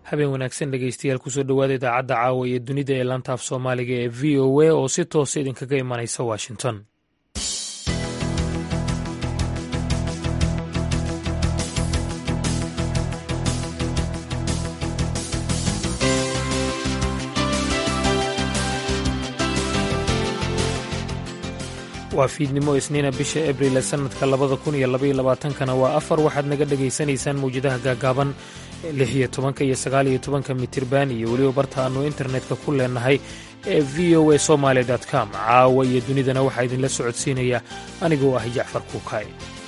habeen wanaagsan dhegeystayaal kusoo dhowaada idaacadda caawa iyo dunida ee laanta af soomaaliga ee v o a oo si toosa idinkaga imanaysa washington waa fiidnimo isniina bisha abril ee sannadka labada kun iyo labaiyo labaatankana waa afar waxaad naga dhegaysanaysaan mawjadaha gaagaaban lix iyo tobanka iyo sagaal iyo tobanka mitirban iyo weliba barta aannu internetka ku leenahay ee v o a somaali com caawa iyo dunidana waxaa idinla socodsiinaya anigoo ah jacfar kuukay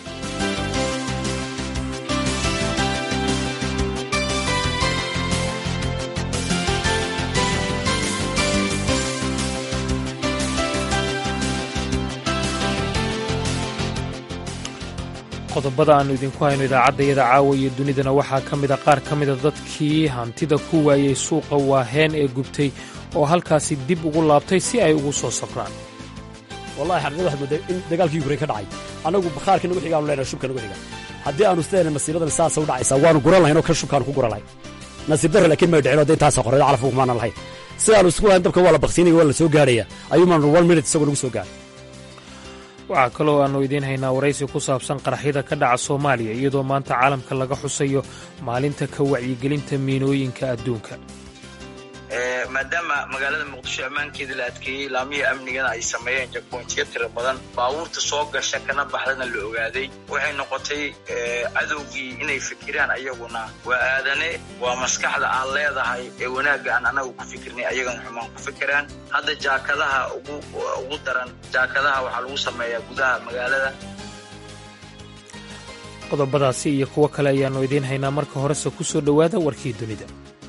qodobada aannu idinku hayno idaacaddayada caawa iyo dunidana waxaa ka mida qaar ka mida dadkii hantida ku waayey suuqa waaheen ee gubtay oo halkaasi dib ugu laabtay si ay ugu soo safraan wallahi xaqiiqada waxaad moodaa in dagaalkii yukrayn ka dhacay annagu bakhaarka nagu xigaanu leenahay shubka nagu xiga haddii aanu sideena masiiradan saasa u dhacaysaa waanu guran lahayn oo kan shubkaanu ku guran lahayn nasiib darro laakiin may dhicin oo dee intaasa qorreed calafku kumaanan lahayn sidaanu isku lahayn dabka waa la baktiinaya waa la soo gaarhaya ayuumaanu one minute isagoo nagu soo gaaray waxaa kaloo aannu idiin haynaa waraysi ku saabsan qaraxyada ka dhaca soomaaliya iyadoo maanta caalamka laga xusayo maalinta ka wacyigelinta miinooyinka adduunka maadaama magaalada muqdisho ammaankeeda la adkeeyey laamihii amnigana ay sameeyeen jakbointiyo tiro badan baabuurta soo gasha kana baxdana la ogaaday waxay noqotay cadowgii inay fikiraan ayaguna waa aadane waa maskaxda aan leedahay ee wanaagga aan anagu ku fikirnay ayagana xumaan ku fikiraan hadda jaakadaha ugu daran jaakadaha waxaa lagu sameeyaa gudaha magaalada qodobadaasi iyo kuwo kale ayaannu idiin haynaa marka horese ku soo dhowaada warkii dunida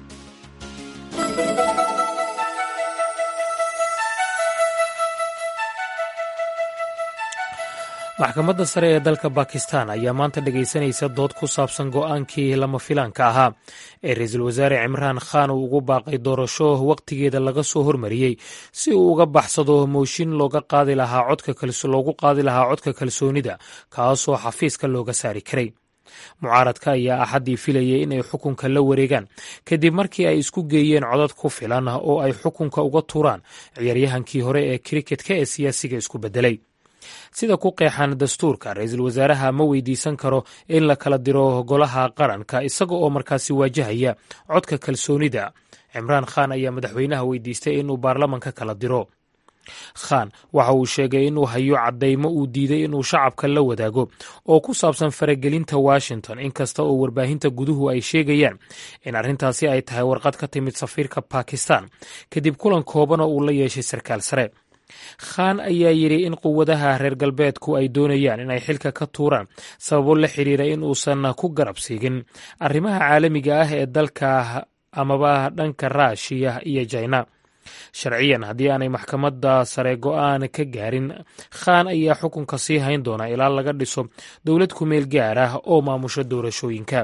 maxkamadda sare ee dalka bakistan ayaa maanta dhegaysanaysa dood ku saabsan go'aankii lama filaanka ahaa ee ra-iisul wasaare cimraan khan uu ugu baaqay doorasho wakhtigeeda laga soo hormariyey si uu uga baxsado mooshin looga qaadi lahaa loogu qaadi lahaa codka kalsoonida kaasoo xafiiska looga saari karay mucaaradka ayaa axaddii filayay inay xukunka la wareegaan kadib markii ay isku geeyeen codad ku filan oo ay xukunka uga tuuraan ciyaaryahankii hore ee kriketka ee siyaasiga isku beddelay sida ku qeexan dastuurka ra-iisul wasaaraha ma weydiisan karo in la kala diro golaha qaranka isaga oo markaasi waajahaya codka kalsoonida cimraan khan ayaa madaxweynaha weydiistay inuu baarlamanka kala diro khan waxa uu sheegay inuu hayo caddaymo uu diiday inuu shacabka la wadaago oo ku saabsan faragelinta washington inkasta oo warbaahinta guduhu ay sheegayaan in arrintaasi ay tahay warqad ka timid safiirka bakistan kadib kulan koobana uu la yeeshay sarkaal sare khan ayaa yidhi in quwadaha reer galbeedku ay doonayaan inay xilka ka tuuraan sababo la xiriira in uusan ku garab siigin arrimaha caalamiga ah ee dalka amaba dhanka raashiya iyo jina sharciyan haddii aanay maxkamadda sare go'aan ka gaarin khan ayaa xukunka sii hayn doona ilaa laga dhiso dowlad kumeel gaar ah oo maamusho doorashooyinka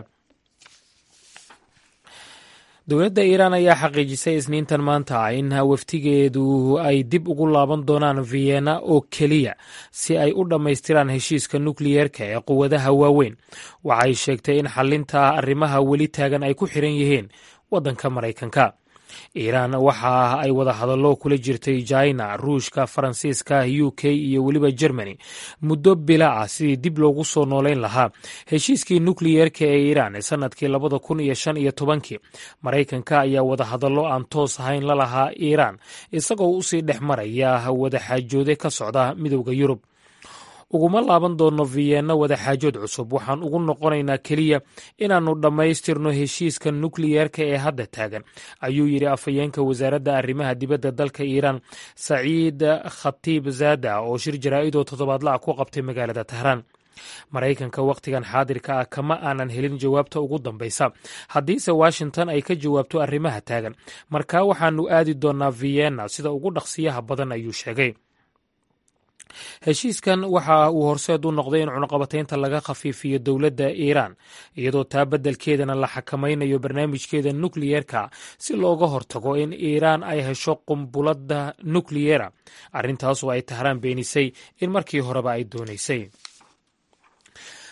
dowladda iiraan ayaa xaqiijisay isniintan maanta ah in waftigeedu ay dib ugu laaban doonaan vienna oo keliya si ay u dhammaystiraan heshiiska nukliyeerka ee quwadaha waaweyn waxay sheegtay in xalinta arrimaha weli taagan ay ku xiran yihiin waddanka maraykanka iiraan waxa ay wada hadallo kula jirtay jina ruushka faransiiska u k iyo weliba germany muddo bila ah sidii dib loogu soo noolayn lahaa heshiiskii nukliyeerka ee iiraan ee sannadkii labada kun iyo shan iyo tobankii maraykanka ayaa wada hadallo aan toos ahayn la lahaa iiraan isagoo usii dhex maraya wadaxaajoode ka socda midowda yurub uguma laaban doonno vienna wadaxaajood cusub waxaan ugu noqonaynaa keliya inaannu dhammaystirno heshiiska nukliyeerka ee hadda taagan ayuu yidhi afhayeenka wasaaradda arrimaha dibadda dalka iiraan saciid khatiib zaada oo shir jaraa'idoo toddobaadla ah ku qabtay magaalada tahraan maraykanka wakhtigan xaadirka ah kama aanan helin jawaabta ugu dambaysa haddiise washington ay ka jawaabto arrimaha taagan markaa waxaannu aadi doonnaa vienna sida ugu dhaqsiyaha badan ayuu sheegay heshiiskan waxa uu horseed u noqday in cunaqabataynta laga khafiifiyo dowladda iiraan iyadoo taa beddelkeedana la xakamaynayo barnaamijkeeda nukliyeerka si looga hortago in iiraan ay hesho qumbuladda nukliyera arrintaasoo ay tahraan beenisay in markii horeba ay doonaysay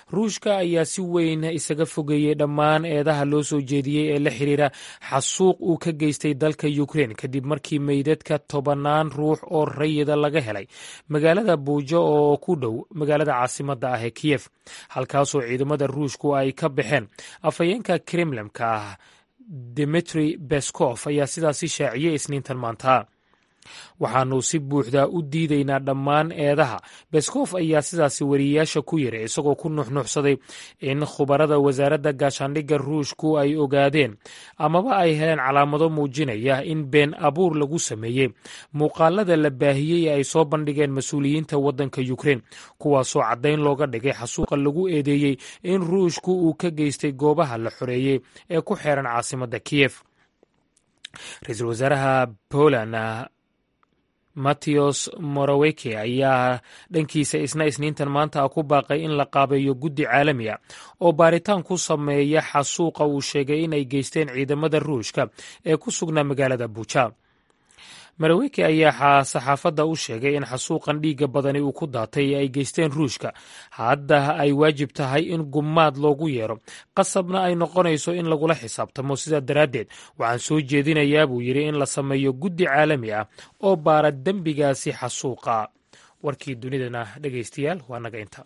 ruushka ayaa si weyn isaga fogeeyey dhammaan eedaha loo soo jeediyey ee la xiriira xasuuq uu ka geystay dalka ukrein kadib markii meydadka tobanaan ruux oo rayida laga helay magaalada buujo oo ku dhow magaalada caasimadda ah ee kiyef halkaasoo ciidamada ruushku ay ka baxeen afhayeenka kremlemka ah dimitri beskof ayaa sidaasi shaaciyey isniintan maanta waxaanu si buuxda u diidaynaa dhammaan eedaha beskof ayaa sidaasi wariyeyaasha ku yiri isagoo ku nuxnuxsaday in khubarada wasaaradda gaashaandhigga ruushku ay ogaadeen amaba ay heleen calaamado muujinaya in been abuur lagu sameeyey muuqaalada la baahiyey ee ay soo bandhigeen mas-uuliyiinta waddanka ukrein kuwaasoo caddayn looga dhigay xasuuqa lagu eedeeyey in ruushku uu ka geystay goobaha la xoreeyey ee ku xeeran caasimadda kiyef ra-iisul wasaaraha poland matteos moraweke ayaa dhankiisa isna isniintan maanta ah ku baaqay in la qaabeeyo guddi caalami ah oo baaritaan ku sameeya xasuuqa uu sheegay in ay geysteen ciidamada ruushka ee ku sugnaa magaalada buuja maraweke ayaa saxaafadda u sheegay in xasuuqan dhiigga badani uu ku daatay ee ay geysteen ruushka hadda ay waajib tahay in gumaad loogu yeero qasabna ay noqonayso in lagula xisaabtamo sidaa daraaddeed waxaan soo jeedinayaa buu yidhi in la sameeyo guddi caalami ah oo baara dembigaasi xasuuqa warkii dunidana dhegaystayaal waa naga inta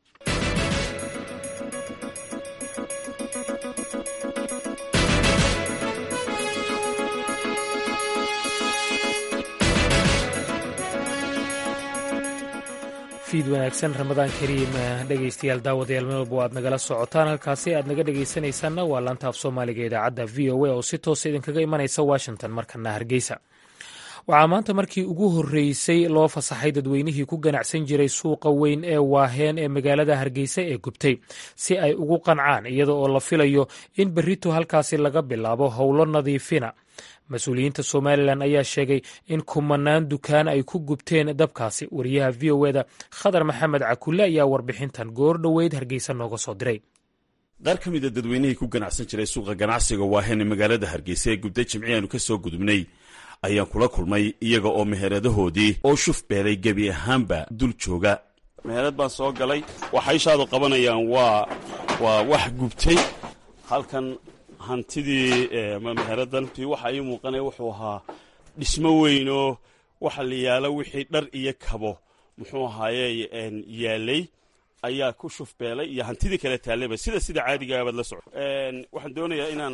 fiid wanaagsan ramadaan kariim dhegaystayaal daawadayaal meel walba aad nagala socotaan halkaasi aad naga dhegaysanaysaanna waa laanta af soomaaliga idaacadda v o a oo si toosa idinkaga imanaysa washington markana hargeysa waxaa maanta markii ugu horreysay loo fasaxay dadweynihii ku ganacsan jiray suuqa weyn ee waaheen ee magaalada hargeysa ee gubtay si ay ugu qancaan iyada oo la filayo in berrito halkaasi laga bilaabo howlo nadiifina mas-uuliyiinta somalilan ayaa sheegay in kumanaan dukaan ay ku gubteen dabkaasi wariyaha v o eda khadar maxamed cakulle ayaa warbixintan goor dhoweyd hargeysa nooga soo diray qaar ka mida dadweynihii ku ganacsan jiray suuqa ganacsiga waaheen ee magaalada hargeysa ee gubtay jimci aanu ka soo gudubnay ayaan kula kulmay iyaga oo meheradahoodii oo shuf beelay gebi ahaanba dul jooga meherad baan soo galay waxa ishaadu qabanayaan waa waa wax gubtay halkan hantidii meheradantii waxa ii muuqanaya wuxuu ahaa dhismo weynoo waxa la yaalo wixii dhar iyo kabo muxuu ahaaye yaalay ayaa ku shufbeelay iyo hantidii kale taallayba sida sida caadigaabad la soco waxaan doonayaa inaan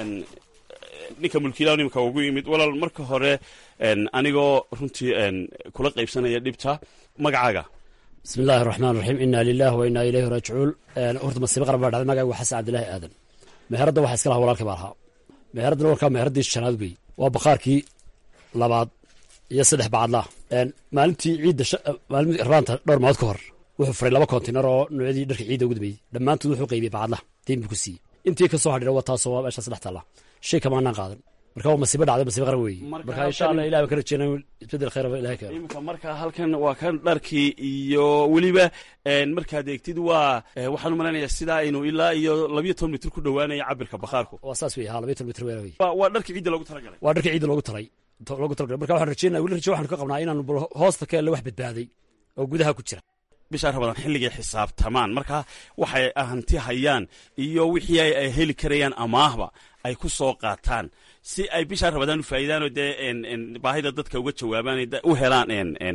ninka mulkiilaha imika ugu yimid walaal marka hore anigoo runtii kula qaybsanaya dhibta magacaaga bismi illaahi raxmaan raxiim inaa lilah wa inaa ilayhi raajicuun horta masiibo qaran baa dhacday magaga waa xasan cabdilaahi aadan meheradda waxa iska laha walaalkii baa lahaa meheraddana warkaa meheraddii shanaad wey waa bakhaarkii labaad iyo saddex bacadlaah maalintii ciidda maalimii raanta dhowr maood ka hor wuxuu furay laba kontinar oo noocyadii dharka ciidda ugu dambeeyey dhammaantood wuxuu qaybiyey bacadlaha diin buu ku siiyey intii ka soo hadhira waa taasoo waa meesha saddex taalla shay kamaanaan qaadan marka waa masiibo dhacday masiibo qaran weeye marka insha allah ilahi baan ka rajeynaa isbedel khayr ilahi keeno imika marka halkan waa kan dharkii iyo weliba markaad eegtid waa waxaan u malaynayaa sidaa aynu ilaa iyo labiyo toban mitir ku dhowaanaya cabirka bakhaarku waa saas wey ha labiyo toban mitir weera wey waa dharkii ciidda loogu talagalay waa dharkii ciidda loogu talay loogu talagalay marka waxaan rajeynaa weli raje waxaanu ka qabnaa inaanu hoosta ka elle wax badbaaday oo gudaha ku jira bisha rabadaan xilligay xisaabtamaan marka waxay hanti hayaan iyo wixii ay heli karayaan amaahba ay ku soo qaataan si ay bishaa rabadaan u faa'iidaanoo dee baahida dadka uga jawaabaan u helaan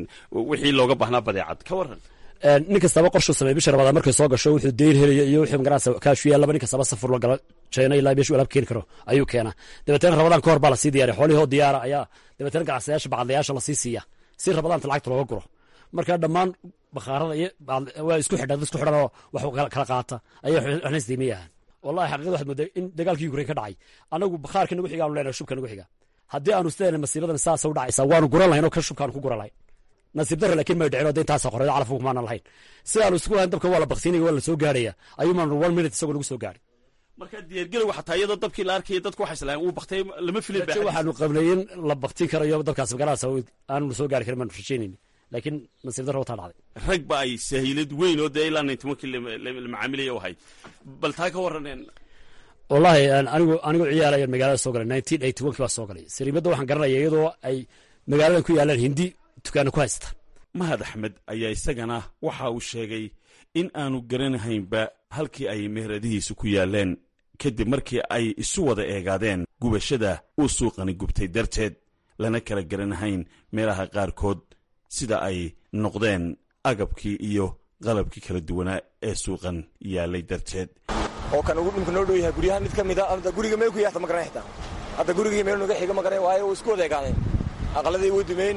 wixii looga baahnaa badeecad ka waran nin kastaba qorshuu sameey bisha rabadaan markay soo gasho wuxuu deyr helaya iyo wixii magaranaysa kaashu yaallaba nin kastaba safur la galo jayna ilaa meeshuu alaab keeni karo ayuu keenaa dabeetana rabadaan ka hor baa lasii diyaariya xoolihii oo diyaara ayaa dabeetana ganacsayaasha bacadlayaasha lasii siiya si rabadaanta lacagta looga guro marka dhammaan bakhaarada iyo waa isku xidha dad isku xidhan oo wax kala qaata ayay waxna isdiimayahan wallahi xaqiiqada waxaad moodaa in dagaalkii ukrain ka dhacay anagu bakhaarka nagu xiga aanu leenahay shubka nagu xiga haddii aanu sideena masiibadan saasa u dhacaysa waanu guran lahayn oo kan shubkaanu ku guran lahayn nasiib darra laakiin may dhicin oo dee intaasa qoreedo calaf kumaanan lahayn si aanu isku lahayn dabka waa la baksinaya waa la soo gaarhaya ayuu maanu one minute isagoo nagu soo gaari marka diyaargelowga xataa iyadoo dabkii la arkaya dadku waxay islahayn uu baktay lama filin raje waxaanu qabnay in la baktin karayo dabkaas magaaladaas aanu soo gaari karin baanu rajaynayni laakiin nasiib darra wataa dhacday rag ba ay sahiilad weyn oo dee ilaa nintimankii la macaamilaya u ahayd bal taa ka warran wallahi anigu anigu ciyaalayo magaalada soo galay nineteen eighty one kii baa soo galay sariimadda waxaan garanaya iyadoo ay magaaladan ku yaalaan hindi dukaana ku haysta mahad axmed ayaa isagana waxa uu sheegay in aanu garanahaynba halkii ay meheradihiisu ku yaaleen kadib markii ay isu wada eegaadeen gubashada uu suuqani gubtay darteed lana kala garanahayn meelaha qaarkood sida ay noqdeen agabkii iyo qalabkii kala duwanaa ee suuqan yaalay darteed oo kan ugu dhimka noo dhow yahay guryahan mid ka mid a hadda guriga meel ku yaata ma garanay xitaa hadda gurigii meel naga xiga ma garanay waayo uu isku wada eegaadeen aqaladii way dumeen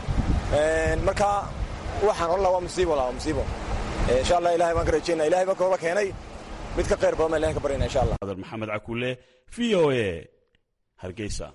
marka waxaan odhan laha waa musiibo laa waa musiibo insha allah ilahay baan ka rajaynaa ilahay baan kooba keenay mid ka khayr badan baan ilahay ka baryana insha allah adar maxamed cakule v o a hargeysa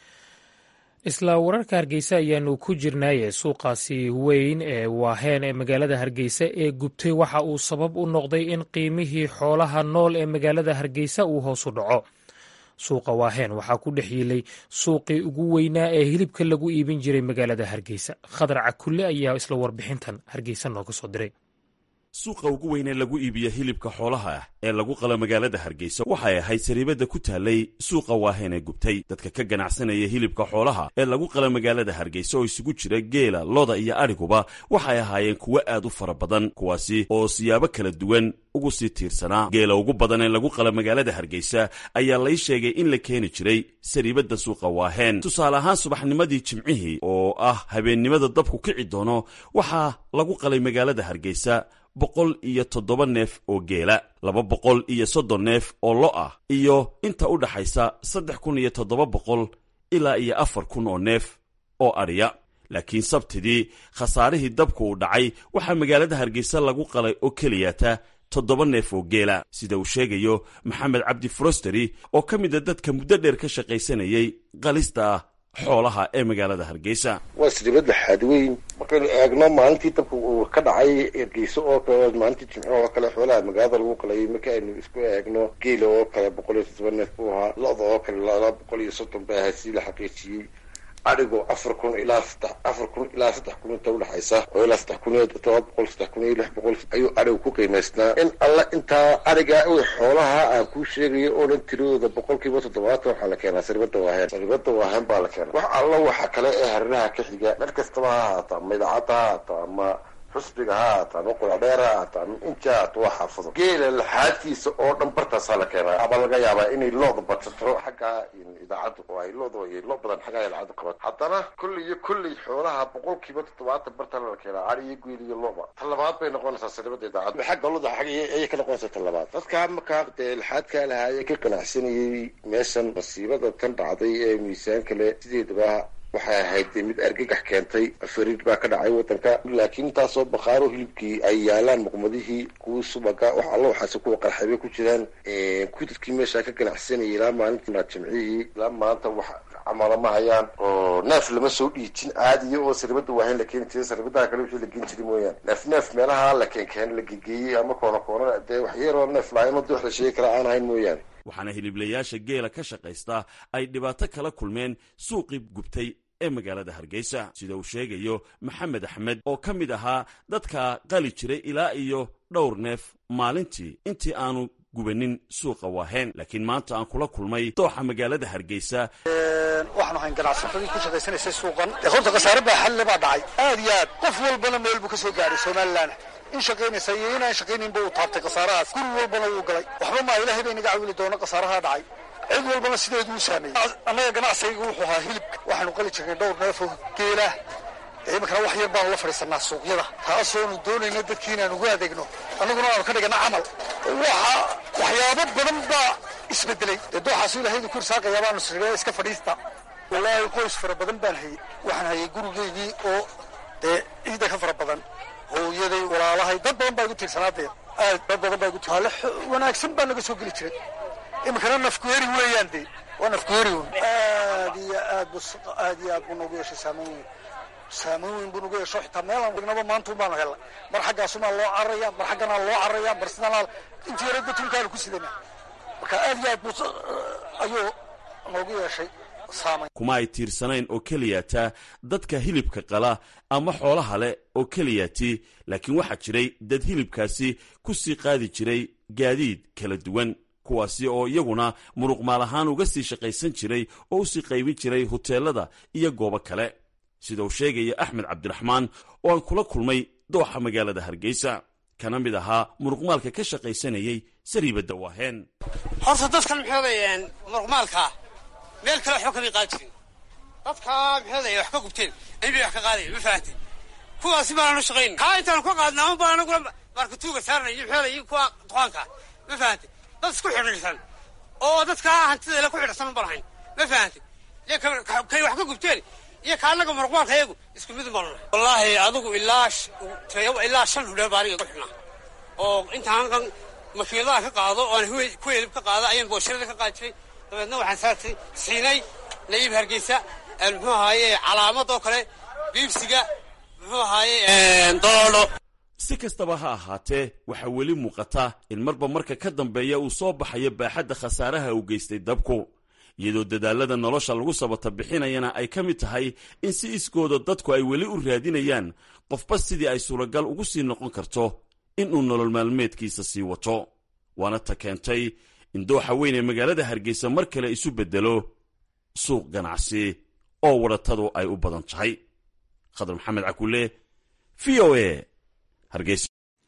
isla wararka hargeysa ayaanu ku jirnaaye suuqaasi weyn ee waaheen ee magaalada hargeysa ee gubtay waxa uu sabab u noqday in qiimihii xoolaha nool ee magaalada hargeysa uu hoos u dhaco suuqa waaheen waxaa ku dhex yiilay suuqii ugu weynaa ee hilibka lagu iibin jiray magaalada hargeysa khadar cakulle ayaa isla warbixintan hargeysa nooga soo diray suuqa ugu weynee lagu iibiya hilibka xoolaha ah ee lagu qala magaalada hargeysa waxay ahayd sariibadda ku taalay suuqa waaheen ee gubtay dadka ka ganacsanaya hilibka xoolaha ee lagu qala magaalada hargeysa oo isugu jira geela loda iyo adhiguba waxay ahaayeen kuwo aad u fara badan kuwaasi oo siyaabo kala duwan ugu sii tiirsanaa geela ugu badan ee lagu qala magaalada hargeysa ayaa lay sheegay in la keeni jiray sariibadda suuqa waaheen tusaale ahaan subaxnimadii jimcihii oo ah habeennimada dabku kici doono waxaa lagu qalay magaalada hargeysa boqol iyo toddoba neef oo geela laba boqol iyo soddon neef oo lo ah iyo inta u dhaxaysa saddex kun iyo toddoba boqol ilaa iyo afar kun oo neef oo adhiya laakiin sabtidii khasaarihii dabku uu dhacay waxaa magaalada hargeysa lagu qalay oo keliyata toddoba neef oo geela sida uu sheegayo maxamed cabdi frosteri oo ka mid a dadka muddo dheer ka shaqaysanayay qalista xoolaha ee magaalada hargeysa waa siribad laxaad weyn markaynu eegno maalintii dabka uu ka dhacay hargeysa oo kale maalintii jimco oo kale xoolaha magaalada lagu qalayay marka aynu isku eegno geela oo kale boqol iyo toddoba neef buu ahaa lo-da oo kale laba boqol iyo soddon bay ahayd si la xaqiijiyey adhigo afar kun ilaa saddex afar kun ilaa saddex kun inta udhexaysa oo ilaa saddex kun iyo todoba boqol saddex kun iyo lix boqol ayuu adhigu ku qiimaysnaa in alla intaa adhiga xoolaha aan kuu sheegayo oo dhan tiradooda boqolkiiba toddobaatan waxaa la keenaa saribada waahen saribada waahen baa la keenaa wax alla waxa kale ee hariraha ka xiga meel kastaba ha haata ama idaacadda ha haata ama xusbiga ha haata ama qulacdheer ha haata ama inja haata waa xaafado geela laxaadkiisa oo dhan bartaasaa la keenaa waxbaa laga yaabaa inay looda badsato xagga idaacadda oo ay looda iyo loo badan xagga idaacadda qaban haddana kulli iyo kulli xoolaha boqolkiiba toddobaatan bartaa la keenaa ari iyo geel iyo looba talabaad bay noqonaysaa saribada idaacadda xagga loda xagga ayay ka noqonaysaa talabaad dadka markaa dee laxaadkaa lahaayee ka qanacsanayay meeshan masiibada tan dhacday ee miisaan kale sideedaba waxay ahayd mid argagax keentay fariid baa ka dhacay wadanka laakiin intaasoo bakhaaro hilibkii ay yaalaan muqmadihii kuwii subaga wax alla waxaase kuwa qarxaybay ku jiraan kuwii dadkii meeshaa ka ganacsanayay ilaa maalinta jimcihii ilaa maanta wax camala ma hayaan oo neef lama soo dhiijin caadiya oo saribada waahayn la keeni jiray saribadaha kale wixii la geen jiray mooyaane neef neef meelaha la keenkeen la gegeeyey ama koona koona dee waxyaroo neef laayno dii wax la sheegi kara aan ahayn mooyaane waxaana hiliblayaasha geela ka shaqaysta ay dhibaato kala kulmeen suuqii gubtay ee magaalada hargeysa sida uu sheegayo maxamed axmed oo ka mid ahaa dadka qali jiray ilaa iyo dhowr neef maalintii intii aanu gubanin suuqa waaheen laakiin maanta aan kula kulmay dooxa magaalada hargeysa waxaan ahayn ganacsatadii ku shaqaysanaysay suuqan dee horta khasaare baa xalle baa dhacay aad iyo aad qof walbana meel buu ka soo gaaray somalilan in shaqaynaysa iyo inaan shaqaynaynba uu taabtay khasaarahaas guri walbana wuu galay waxba maa ilaahay bay naga cawili doona khasaaraha dhacay cid walbana sideedu u saameeyey annaga ganacsigayga wuxuu ahaa hilibka waxaanu qali jirnay dhowr neef oo geela iminkana wax yar baanu la fadhiisanaa suuqyada taasoonu doonayna dadkii inaanu ugu adeegno annaguna aanu ka dhigana camal waxa waxyaabo badan baa isbedelay dee dooxaasu ilahaydu ku irsaaqayaa baanu siree iska fadhiista wallaahi qoys fara badan baan hayey waxaan hayay gurigeygii oo dee ciida ka fara badan hooyaday walaalahay dad badan baa igu tiirsanaa dee aad dad badan baa igu tiirsanaa wanaagsan baa naga soo geli jiray iminkana nafkueri weeyaan dee waa nafkueri aad iyo aad bu aad iyo aad buu noogu yeeshay saameyn weyn saameyn weyn buu nagu yeesho xitaa meelaan dhignaba maanta unbaanu helna mar xaggaasumaa loo cararaya mar xagganaa loo cararaya mar sidanaa intii yara batunkaanu ku sidana marka aad iyo aad buu ayuu noogu yeeshay saameyn kuma ay tiirsanayn oo keliyata dadka hilibka qala ama xoolaha leh oo keliyati laakiin waxaa jiray dad hilibkaasi ku sii qaadi jiray gaadiid kala duwan kuwaasi oo iyaguna muruq maal ahaan uga sii shaqaysan jiray oo usii qaybin jiray huteelada iyo goobo kale sida uu sheegaya axmed cabdiraxmaan oo aan kula kulmay dooxa magaalada hargeysa kana mid ahaa muruqmaalka ka shaqaysanayey sariibadda waaheen horta dadkan maxooday muruqmaalkaa meel kale waxba kamay qaadi jirin dadkaa maxooday wax ka gubteen inbay wax ka qaadayen ma fahanteen kuwaasi baananu shaqayn kaa intaanu ka qaadna ama baan anaguna markatuuga saarnay iyo maxooday iyo kuwa duqaanka ma fahanteen dad isku xidhiidhsan oo dadkaa hantideela ku xidhsan ma lahayn ma fahanteen kay wax ka gubteen iyo ka annaga muruqmaalka iyagu isku mid ma nahay wallaahi adigu ilaa ilaa shan hudhee baa aniga ku xidhnaa oo intaan makiinadaha ka qaado oo aan ku helib ka qaado ayaan boosharada ka qaadi jiray dabeedna waxaan saartay siinay nayib hargeysa muxuu ahaaye calaamad oo kale biibsiga muxuu ahaaye doloolo si kastaba ha ahaatee waxaa weli muuqata in marba marka ka dambeeya uu soo baxayo baaxadda khasaaraha uu geystay dabku iyadoo dadaalada nolosha lagu sabata bixinayana ay ka mid tahay in si iskooda dadku ay weli u raadinayaan qofba sidii ay suuragal ugu sii noqon karto inuu nolol maalmeedkiisa sii wato waana ta keentay in dooxa weyn ee magaalada hargeysa mar kale isu beddelo suuq ganacsi oo wadhatadu ay u badan tahay khadar maxamed cakulle v o a hargeysa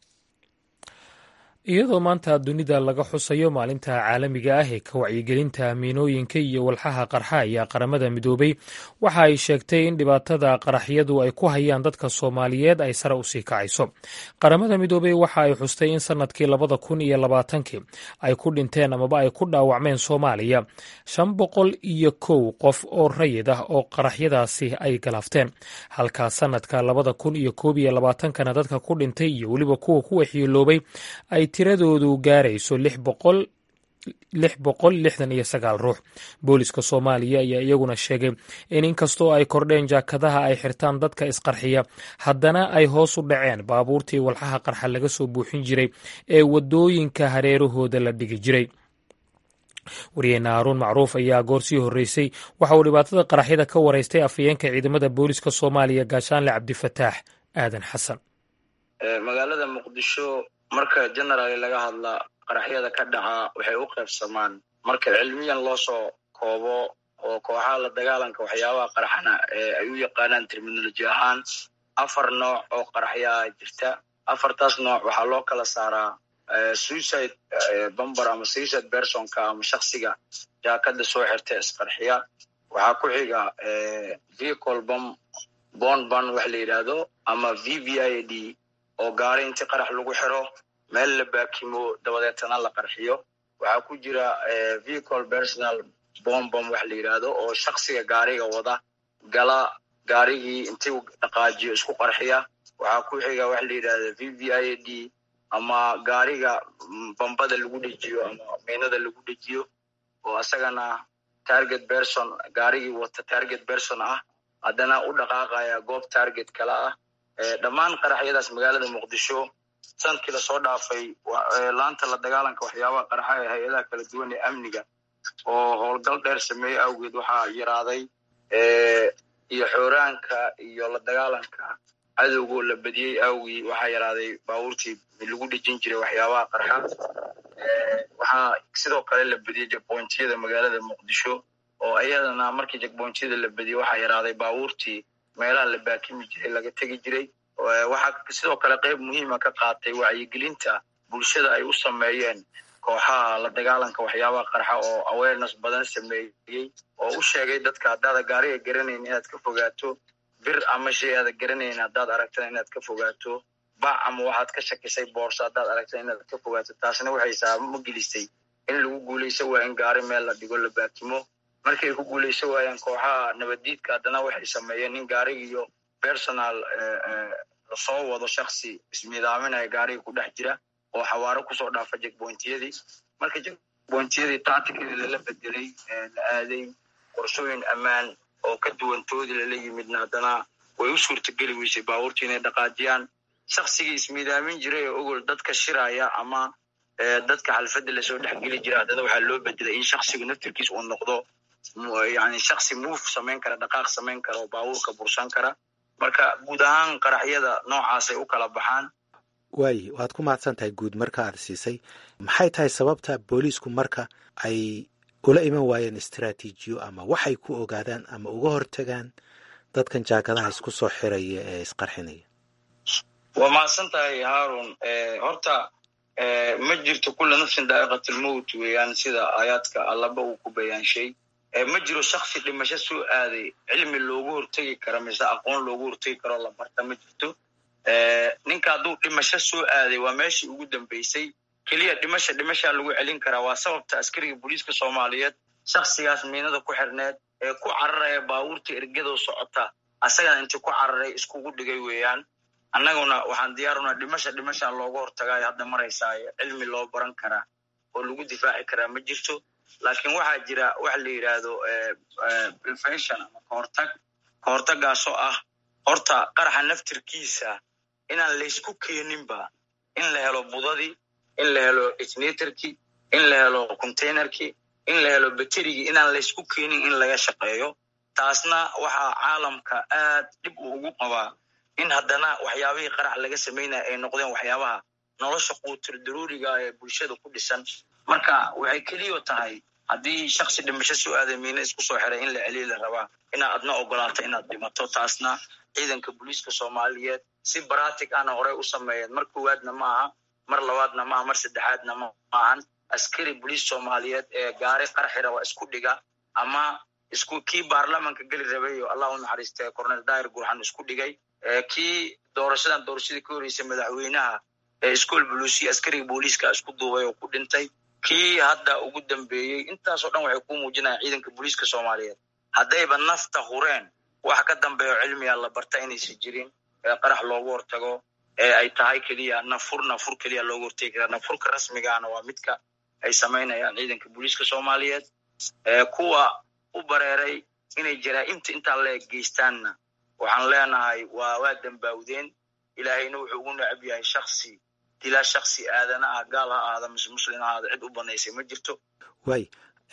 iyadoo maanta dunida laga xusayo maalinta caalamiga ah ee ka wacyigelinta miinooyinka iyo walxaha qarxa ayaa qaramada midoobay waxa ay sheegtay in dhibaatada qaraxyadu ay ku hayaan dadka soomaaliyeed ay sare usii kacayso qaramada midoobey waxa ay xustay in sanadkii labada kun iyo labaatankii ay ku dhinteen amaba ay ku dhaawacmeen soomaaliya shan boqol iyo kow qof oo rayid ah oo qaraxyadaasi ay galaafteen halka sanadka labada kun iyo koob iyo labaatankana dadka ku dhintay iyo weliba kuwa ku waxyeeloobay ay tiradoodu gaarayso lix boqol lix boqol lixdan iyo sagaal ruux booliska soomaaliya ayaa iyaguna sheegay in inkastoo ay kordheen jaakadaha ay xirtaan dadka isqarxiya haddana ay hoos u dhaceen baabuurtii walxaha qarxa laga soo buuxin jiray ee waddooyinka hareerahooda la dhigi jiray wariyeenna haaruun macruuf ayaa goor sii horreysay waxa uu dhibaatada qaraxyada ka waraystay afhayeenka ciidamada booliska soomaaliya gaashaanle cabdifataax aadan xasan magaalada muqdisho marka generaali laga hadla qaraxyada ka dhaca waxay u qaybsamaan marka cilmiyan loo soo koobo oo kooxaha la dagaalanka waxyaabaha qaraxana ee ay u yaqaanaan terminoloji ahaan afar nooc oo qaraxyaa jirta afartaas nooc waxaa loo kala saaraa suicide bamber ama suicide personka ama shaksiga jaakada soo xirta isqarxiya waxaa ku xiga vehicle bam bon ban wax la yidhaahdo ama v v i d oo gaari inti qarax lagu xiro meel la baakimo dabadeetana la qarxiyo waxaa ku jira vehicle personal bombom wax la yidhaahdo oo shaksiga gaariga wada gala gaarigii intii dhaqaajiyo isku qarxiya waxaa ku xiga wax la yidhahdo v v i d ama gaariga bambada lagu dhejiyo ama miinada lagu dhejiyo oo asagana target person gaarigii wata target person ah haddana u dhaqaaqaya goob target kale ah dhammaan qaraxyadaas magaalada muqdisho sanadkii lasoo dhaafay laanta la dagaalanka waxyaabaha qaraxa ee hay-adaha kala duwan ee amniga oo howlgal dheer sameeyey awgeed waxaa yaraaday iyo xooraanka iyo la dagaalanka cadowgoo la badiyey awgii waxaa yaraaday baabuurtii lagu dhejin jiray waxyaabaha qarxa waxaa sidoo kale la badiyey jagbointiyada magaalada muqdisho oo iyadana markii jagbointiyada la badiyey waxaa yaraaday baabuurtii meelaha la baakimi jiray laga tegi jiray waxaa sidoo kale qayb muhiima ka qaatay wacyigelinta bulshada ay u sameeyeen kooxaha la dagaalanka waxyaabaha qarxa oo awareness badan sameeyey oo u sheegay dadka haddaada gaariga garanayn inaad ka fogaato bir ama shay aada garanayn haddaad aragtana inaad ka fogaato bac ama waxaad ka shakisay boorso haddaad aragtana inaad ka fogaato taasna waxay saabamo gelisay in lagu guulayso waa in gaari meel la dhigo la baakimo markay ku guulayso waayaan kooxaha nabaddiidka haddana waxay sameeyeen in gaarigiiyo personal lasoo wado shaksi ismiidaaminaya gaariga ku dhex jira oo xawaaro kusoo dhaafa jegbointiyadii marka jegbointiyadii tacticadii lala bedelay la aaday qorshooyin ammaan oo ka duwantoodii lala yimidna haddana way u suurtageli weysay baabuurtii inay dhaqaajiyaan shaksigii ismiidaamin jiray oo ogol dadka shiraya ama dadka xalfadda lasoo dhexgeli jira haddana waxaa loo bedelay in shaksigu naftirkiis uu noqdo yani shaksi move samayn kara dhaqaaq samayn kara oo baabuurka bursan kara marka guud ahaan qaraxyada noocaasay u kala baxaan waaye waad ku mahadsan tahay guud marka aad siisay maxay tahay sababta booliisku marka ay ula iman waayeen istraatiijiyo ama waxay ku ogaadaan ama uga hortagaan dadkan jaakadaha isku soo xiraya ee isqarxinaya waa mahadsan tahay haarun horta ma jirto kula nafsin daa'iqatilmowt weeyaan sida aayaadka allaba uu ku bayaanshay ma jiro shaksi dhimasho soo aaday cilmi loogu hortegi karo mise aqoon loogu hortegi karo la barta ma jirto ninka hadduu dhimasho soo aaday waa meeshii ugu dambeysay keliya dhimasha dhimashaa lagu celin karaa waa sababta askariga booliiska soomaaliyeed shaksigaas miinada ku xirneed ee ku cararaya baabuurta ergadoo socota asagana intii ku cararay iskugu dhigay weeyaan annaguna waxaan diyaarunaa dhimasha dhimashaa looga hortagaayo hadda maraysaayo cilmi loo baran karaa oo lagu difaaci karaa ma jirto laakiin waxaa jira waxa la yidhaahdo prevention ama kahortag kahortagaasoo ah horta qaraxa naftirkiisa inaan laysku keeninba in la helo budadii in la helo ignatorkii in la helo containerkii in la helo baterigii inaan laysku keenin in laga shaqeeyo taasna waxaa caalamka aad dhib uu ugu qabaa in haddana waxyaabihii qarax laga samaynaya ay noqdeen waxyaabaha nolosha quutur daruuriga ee bulshada ku dhisan marka waxay keliyo tahay haddii shaksi dhimasho soo aaday miina isku soo xiray in la celiyi la rabaa inaad adna ogolaato inaad dhimato taasna ciidanka booliiska soomaaliyeed si baratic ana horey u sameeyeen mar koowaadna ma aha mar labaadna maaha mar saddexaadna ma ahan askari boliis soomaaliyeed ee gaari qarxira waa isku dhiga ama isku kii baarlamanka geli rabayo allah u naxariistay cornel dair gurxan isku dhigay kii doorashadan doorashadii ka horeysay madaxweynaha ee iskool buluusiya askariga booliiska isku duubay oo ku dhintay kii hadda ugu dambeeyey intaasoo dhan waxay ku muujinayaan ciidanka booliiska soomaaliyeed haddayba nafta hureen wax ka dambeeyo cilmiga la barta inaysan jirin ee qarax loogu hortago ee ay tahay keliya nafur nafur keliya loogu hortegi karaa nafurka rasmigaana waa midka ay samaynayaan ciidanka booliiska soomaaliyeed kuwa u bareeray inay jaraa'imta intaa la eg geystaanna waxaan leenahay waa waa dambaawdeen ilaahayna wuxuu ugu necab yahay shaksi dilaa shaksi aadana ah gaal ha ahaada mise muslim ha ahaada cid u banaysay ma jirto waay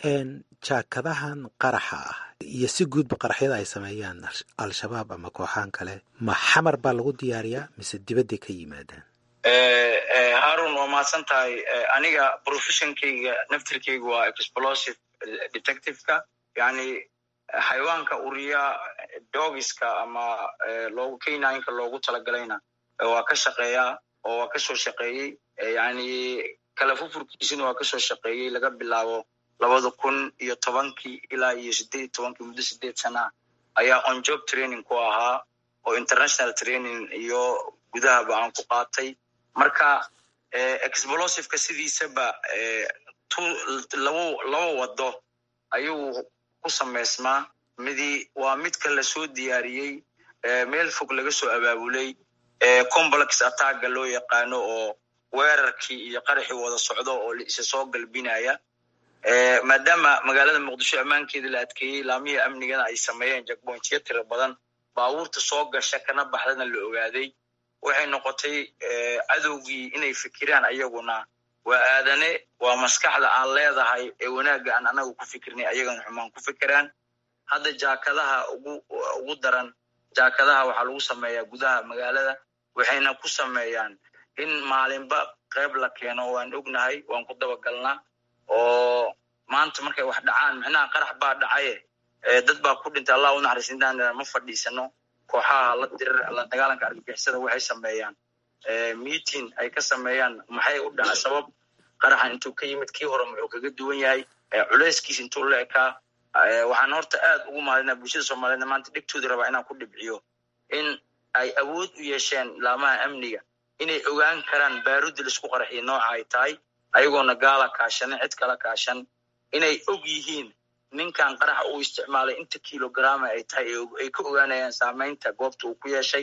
jaakadahan qaraxa ah iyo si guudba qaraxyada ay sameeyaan al-shabaab ama kooxaan kale ma xamar baa lagu diyaariyaa mise dibadday ka yimaadaan harun waa mahadsan tahay aniga professionkeyga naftirkeyga waa explosive detectiveka yani xayawaanka uriya dogiska ama loogu kenyinka loogu talagalayna waa ka shaqeeyaa oo waa kasoo shaqeeyey yani kala fufurkiisina waa kasoo shaqeeyey laga bilaabo labada kun iyo tobankii ilaa iyo sideed iyo tobankii muddo sideed sana ayaa on job training ku ahaa oo international training iyo gudahaba aan ku qaatay marka explosiveka sidiisaba labo laba wado ayuu ku samaysmaa midi waa midka lasoo diyaariyey meel fog laga soo abaabulay complex attacka loo yaqaano oo weerarkii iyo qaraxii wada socdo oo isa soo galbinaya maadaama magaalada muqdisho ammaankeeda la adkeeyey laamihii amnigana ay sameeyeen jakbointiyo tiro badan baabuurta soo gasha kana baxdana la ogaaday waxay noqotay cadowgii inay fikiraan ayaguna waa aadane waa maskaxda aan leedahay ee wanaagga aan anaga ku fikirnay ayagana xumaan ku fikiraan hadda jaakadaha ugu ugu daran jaakadaha waxaa lagu sameeyaa gudaha magaalada waxayna ku sameeyaan in maalinba qayb la keeno waan ognahay waan ku dabagalnaa oo maanta markay wax dhacaan micnaha qarax baa dhacaye dad baa ku dhintay allah u naxariis intaan ma fadhiisano kooxaha la dirir la dagaalanka argagixisada waxay sameeyaan meeting ay ka sameeyaan maxay u dhaca sabab qaraxa intuu ka yimid kii hore muxuu kaga duwan yahay culeyskiis intuu la ekaa waxaan horta aad ugu mahadinaa bulshada soomaliyeedna maanta dhegtooda rabaa inaan ku dhibciyo in ay awood u yeesheen laamaha amniga inay ogaan karaan baarudi laisku qaraxiyo nooca ay tahay ayagoona gaala kaashanin cid kala kaashan inay og yihiin ninkan qaraxa uu isticmaalay inta kilograma ay tahay ay ka ogaanayaan saamaynta goobta uu ku yeeshay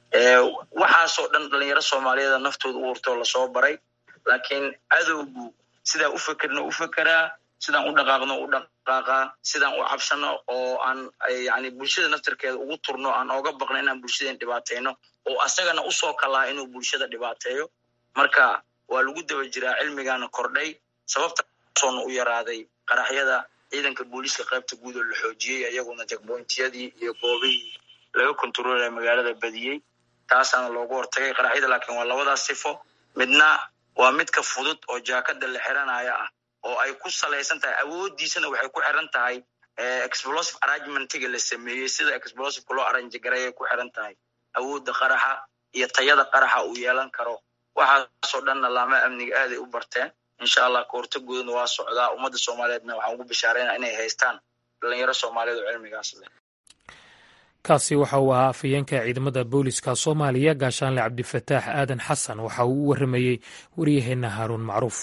waxaasoo dhan dhalinyaro soomaaliyeeda naftooda u hurtoo lasoo baray laakiin cadowgu sidaan u fekerno u fekeraa sidaan u dhaqaaqno u dhaqaaqaa sidaan u cabsano oo aan yani bulshada naftarkeeda ugu turno aan ooga baqno inaan bulshadeen dhibaateyno oo asagana usoo kalaa inuu bulshada dhibaateeyo marka waa lagu daba jiraa cilmigaana kordhay sababtasoona u yaraaday qaraxyada ciidanka booliiska qaybta guud oo la xoojiyey iyaguna jakbointiyadii iyo goobihii laga kontaroolaya magaalada badiyey taasaana loogu hortagay qaraxyada laakiin waa labadaas sifo midna waa midka fudud oo jaakada la xiranaya ah oo ay ku salaysan tahay awooddiisana waxay ku xiran tahay explosive arrangementiga la sameeyey sida explosiveka loo arrange gareeyay ku xiran tahay awoodda qaraxa iyo tayada qaraxa uu yeelan karo waxaasoo dhanna laamaha amniga aaday u barteen insha allah kahortagoodana waa socdaa ummadda soomaaliyeedna waxaan ugu bishaarayna inay haystaan dhalinyaro soomaaliyeed oo cilmigaas leh kaasi waxa uu ahaa afhayeenka ciidamada booliska soomaaliya gaashaanle cabdifataax aadan xasan waxa uu u warramayey waryaheenna haaruun macruuf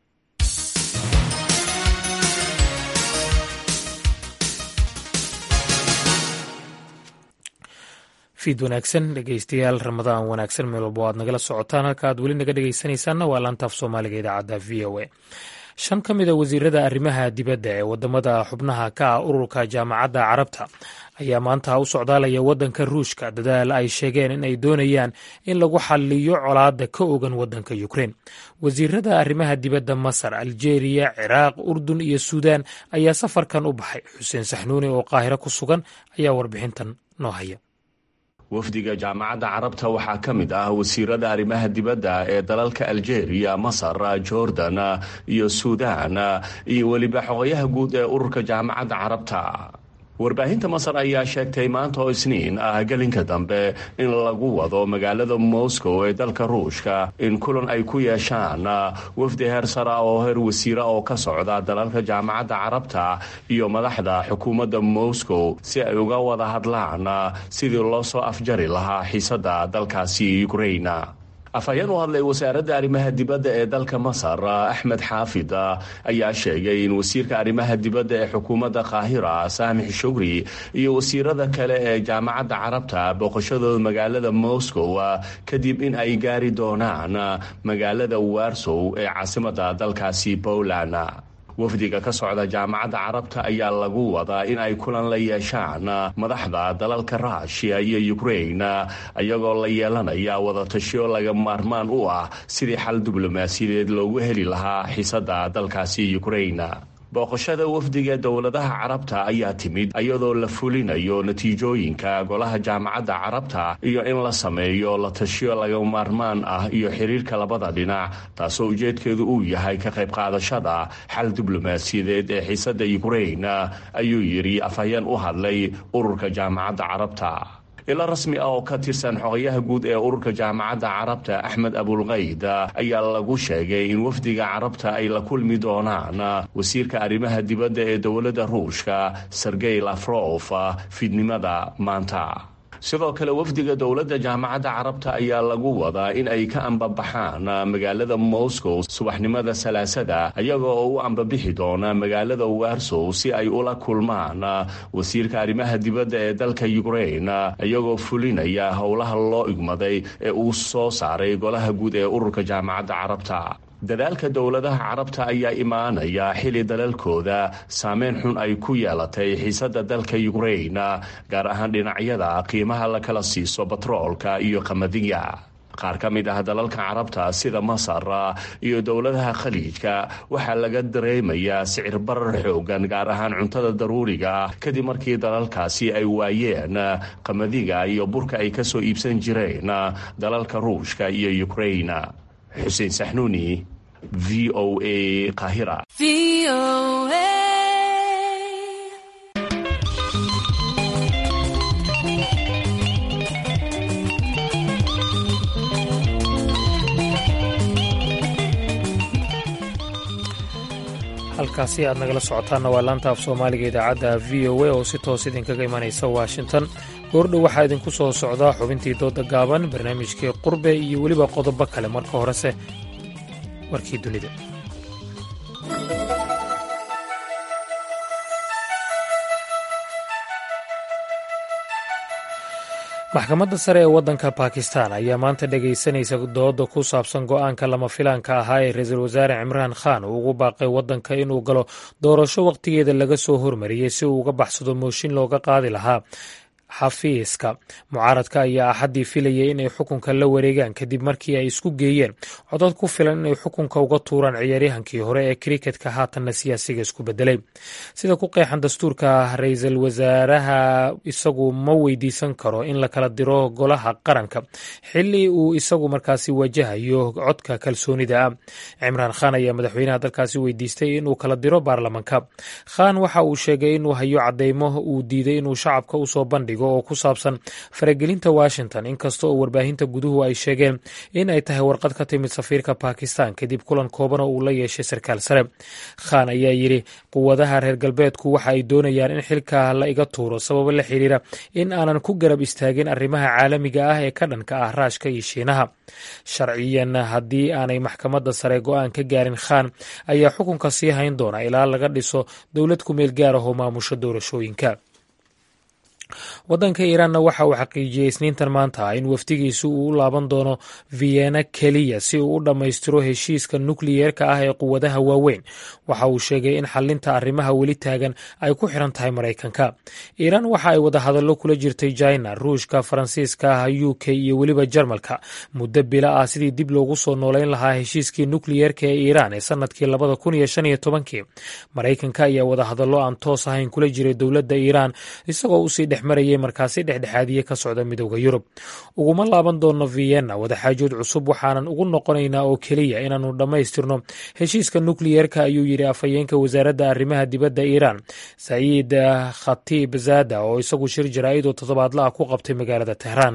fiid wanaagsan dhegeystayaal ramadaan wanaagsan meel walba o aad nagala socotaan halka aad weli naga dhegeysanaysaanna waa laantaaf soomaaliga idaacadda v o a shan ka mid a wasiirada arrimaha dibadda ee wadamada xubnaha ka ah ururka jaamacadda carabta ayaa maanta u socdaalaya waddanka ruushka dadaal ay sheegeen in ay doonayaan in lagu xaliyo colaadda ka ogan waddanka ukrein wasiirada arrimaha dibadda masar aljeeriya ciraaq urdun iyo suudaan ayaa safarkan u baxay xuseen saxnuuni oo qaahiro ku sugan ayaa warbixintan noo haya wafdiga jaamacadda carabta waxaa ka mid ah wasiirada arrimaha dibadda ee dalalka aljeeriya masar jordan iyo suudaan iyo weliba xogayaha guud ee ururka jaamacadda carabta warbaahinta masar ayaa sheegtay maanta oo isniin ah gelinka dambe in lagu wado magaalada moscow ee dalka ruushka in kulan ay ku yeeshaan wafdi heer sara oo heer wasiira oo ka socda dalalka jaamacadda carabta iyo madaxda xukuumadda moscow si ay uga wada hadlaan sidii loo soo afjari lahaa xiisadda dalkaasi ukrain afhayeen u hadlay wasaaradda arrimaha dibadda ee dalka masar axmed xaafid ayaa sheegay in wasiirka arrimaha dibadda ee xukuumadda qaahira saamix shugri iyo wasiirada kale ee jaamacadda carabta booqashadooda magaalada moscow kadib in ay gaari doonaan magaalada warsow ee caasimadda dalkaasi poland wafdiga ka socda jaamacadda carabta ayaa lagu wadaa in ay kulan la yeeshaan madaxda dalalka ruushiya iyo ukrain iyagoo la yeelanaya wadatashiyo laga maarmaan u ah sidii xal diblomaasiyadeed loogu heli lahaa xiisadda dalkaasi ukrain booqashada wafdiga dowladaha carabta ayaa timid iyadoo la fulinayo natiijooyinka golaha jaamacadda carabta iyo in la sameeyo la tashiyo laga maarmaan ah iyo xiriirka labada dhinac taasoo ujeedkeedu uu yahay ka qayb qaadashada xal diblomaasiyadeed ee xiisadda ukrain ayuu yidhi afhayeen u hadlay ururka jaamacadda carabta ilo rasmi ah oo ka tirsan xogayaha guud ee ururka jaamacadda carabta axmed abulkayd ayaa lagu sheegay in wafdiga carabta ay la kulmi doonaan wasiirka arrimaha dibadda ee dowladda ruushka sergey lafrof fiidnimada maanta sidoo kale wafdiga dowladda jaamacadda carabta ayaa lagu wadaa in ay ka ambabaxaan magaalada moscow subaxnimada salaasada iyaga oo u ambabixi doona magaalada warsow si ay ula kulmaan wasiirka arrimaha dibadda ee dalka ukrain iyagoo fulinaya howlaha loo igmaday ee uu soo saaray golaha guud ee ururka jaamacadda carabta dadaalka dowladaha carabta ayaa imaanaya xili dalalkooda saameyn xun ay ku yeelatay xiisadda dalka ukrain gaar ahaan dhinacyada qiimaha la kala siiso batroolka iyo qamadiga qaar ka mid ah dalalka carabta sida masar iyo dowladaha khaliijka waxaa laga dareemayaa sicir barar xoogan gaar ahaan cuntada daruuriga kadib markii dalalkaasi ay waayeen qamadiga iyo burka ay ka soo iibsan jireen dalalka ruushka iyo ukrain xuseen saxnuuni v o a qahira halkaasi aad nagala socotaanna waa laanta af soomaaliga idaacadda v o a oo si toos idinkaga imanaysa washington goordhow waxaa idinku soo socdaa xubintii dooda gaaban barnaamijkii qurbe iyo weliba qodobo kale marka horese warkii dunida maxkamadda sare ee waddanka bakistan ayaa maanta dhegaysanaysa dooda ku saabsan go'aanka lama filaanka ahaa ee ra-iisul wasaare cimraan khan uu ugu baaqay waddanka inuu galo doorasho wakhtigeeda laga soo hormariyey si uu uga baxsado mooshin looga qaadi lahaa xafiiska mucaaradka ayaa axaddii filayay inay xukunka la wareegaan kadib markii ay isku geeyeen codod ku filan inay xukunka uga tuuraan ciyaaryahankii hore ee kriketka haatanna siyaasiga isku bedelay sida ku qeexan dastuurka ra-iisul wasaaraha isagu ma weydiisan karo in la kala diro golaha qaranka xili uu isagu markaasi wajahayo codka kalsoonida ah cimraan khan ayaa madaxweynaha dalkaasi weydiistay inuu kala diro baarlamanka khan waxa uu sheegay inuu hayo cadeymo uu diiday inuu shacabka usoo bandhigo dhigo oo ku saabsan faragelinta washington inkasta oo warbaahinta guduhu ay sheegeen in ay tahay warqad ka timid safiirka bakistan kadib kulan kooban oo uu la yeeshay sarkaal sare khan ayaa yidhi quwadaha reer galbeedku waxa ay doonayaan in xilka la iga tuuro sababo la xiriira in aanan ku garab istaagin arrimaha caalamiga ah ee ka dhanka ah raashka iyo shiinaha sharciyan haddii aanay maxkamadda sare go-aan ka gaarin khan ayaa xukunka sii hayn doona ilaa laga dhiso dowlad ku meel gaar ah oo maamusho doorashooyinka waddanka iiraanna waxa uu xaqiijiyey isniintan maanta in wafdigiisu uu u laaban doono vienna keliya si uu u dhammaystiro heshiiska nukliyeerka ah ee quwadaha waaweyn waxa uu sheegay in xalinta arrimaha weli taagan ay ku xiran tahay maraykanka iiraan waxa ay wadahadallo kula jirtay jina ruushka faransiiska u k iyo weliba jarmalka muddo bila ah sidii dib loogu soo noolayn lahaa heshiiskii nukliyeerka ee iiraan ee sanadkii labada kun iyo shan iyo tobankii maraykanka ayaa wadahadallo aan toos ahayn kula jiray dowladda iiraan isagoo usii dhex marayay markaasi dhexdhexaadiye ka socda midowda yurub uguma laaban doono vienna wadaxaajood cusub waxaanan ugu noqonaynaa oo keliya inaannu dhammaystirno heshiiska nukliyeerka ayuu yidhi afhayeenka wasaaradda arrimaha dibadda iiraan saciid khatiib zada oo isagu shir jaraa'id oo toddobaadla ah ku qabtay magaalada tehraan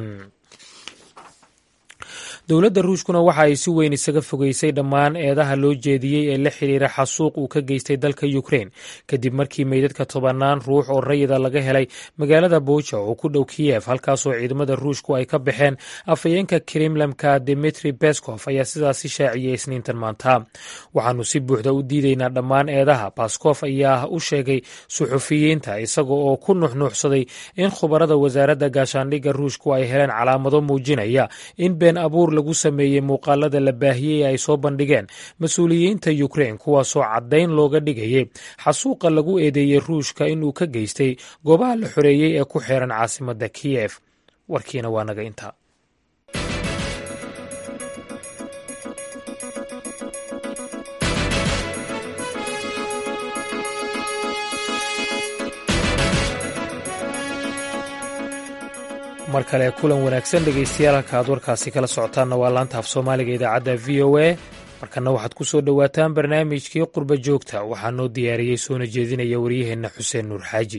dowladda ruushkuna waxa ay si weyn isaga fogeysay dhammaan eedaha loo jeediyey ee la xiriira xasuuq uu ka geystay dalka ukrein kadib markii meydadka tobannaan ruux oo rayida laga helay magaalada buuja oo ku dhow kiyef halkaasoo ciidamada ruushku ay ka baxeen afhayeenka kremlamka dimitri beskov ayaa sidaasi shaaciyey isniintan maanta waxaanu si buuxda u diideynaa dhammaan eedaha baskof ayaa u sheegay suxufiyiinta isaga oo ku nuxnuuxsaday in khubarada wasaaradda gaashaandhigga ruushku ay heleen calaamado muujinaya in been abuur lagu sameeyey muuqaalada la baahiyey ay soo bandhigeen mas-uuliyiinta ukrein kuwaasoo caddayn looga dhigayay xasuuqa lagu eedeeyey ruushka inuu ka geystay goobaha la xoreeyey ee ku xeeran caasimadda kiyef warkiina waa naga intaa mar kale kulan wanaagsan dhegaystayaal halka aad warkaasi kala socotaanna waa laanta af soomaaliga idaacadda v o a markana waxaad ku soo dhowaataan barnaamijkii qurba joogta waxaa noo diyaariyey soona jeedinaya waryaheenna xuseen nuur xaaji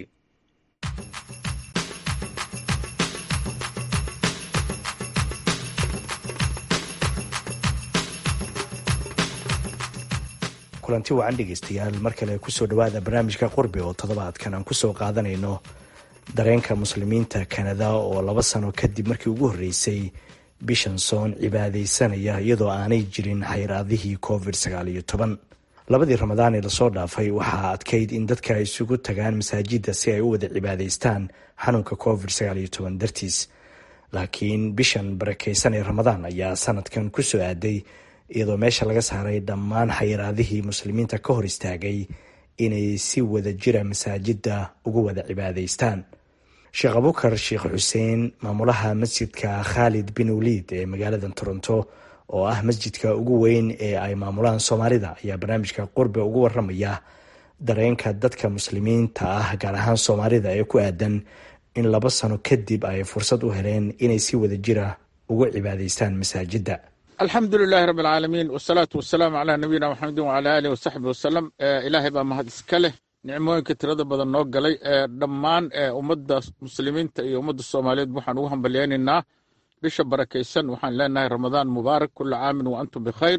kulanti wacan dhegaystayaal mar kale kusoo dhowaada barnaamijka qurbi oo toddobaadkan aan kusoo qaadanayno dareenka muslimiinta kanada oo laba sano kadib markii ugu horreysay bishan soon cibaadaysanaya iyadoo aanay jirin xayraadihii covid sagaal iyo toban labadii ramadaan ee lasoo dhaafay waxaa adkayd in dadka ay isugu tagaan masaajidda si ay u wada cibaadaystaan xanuunka covid sagaal iyo toban dartiis laakiin bishan barakeysan ee ramadaan ayaa sanadkan kusoo aaday iyadoo meesha laga saaray dhammaan xayiraadihii muslimiinta ka hor istaagay inay si wada jira masaajidda ugu wada cibaadaystaan sheekh abukar sheekh xuseen maamulaha masjidka khaalid bin waliid ee magaalada toronto oo ah masjidka ugu weyn ee ay maamulaan soomaalida ayaa barnaamijka qurbe ugu waramaya dareenka dadka muslimiinta ah gaar ahaan soomaalida ee ku aadan in laba sano kadib ay fursad u heleen inay si wada jira ugu cibaadaystaan masaajidda alxamdu lilaahi rabi alcaalamiin wasalaatu wasalaamu calaa nabiyina maxamedin wacalaa aalihi wasaxbi wasalam ilaahay baa mahad iska leh nicmooyinka tirada badan noo galay dhammaan ummadda muslimiinta iyo ummadda soomaaliyeed waxaan ugu hambalyaynaynaa bisha barakaysan waxaan leenahay ramadaan mubaarak kula caamin wa antum bikhayr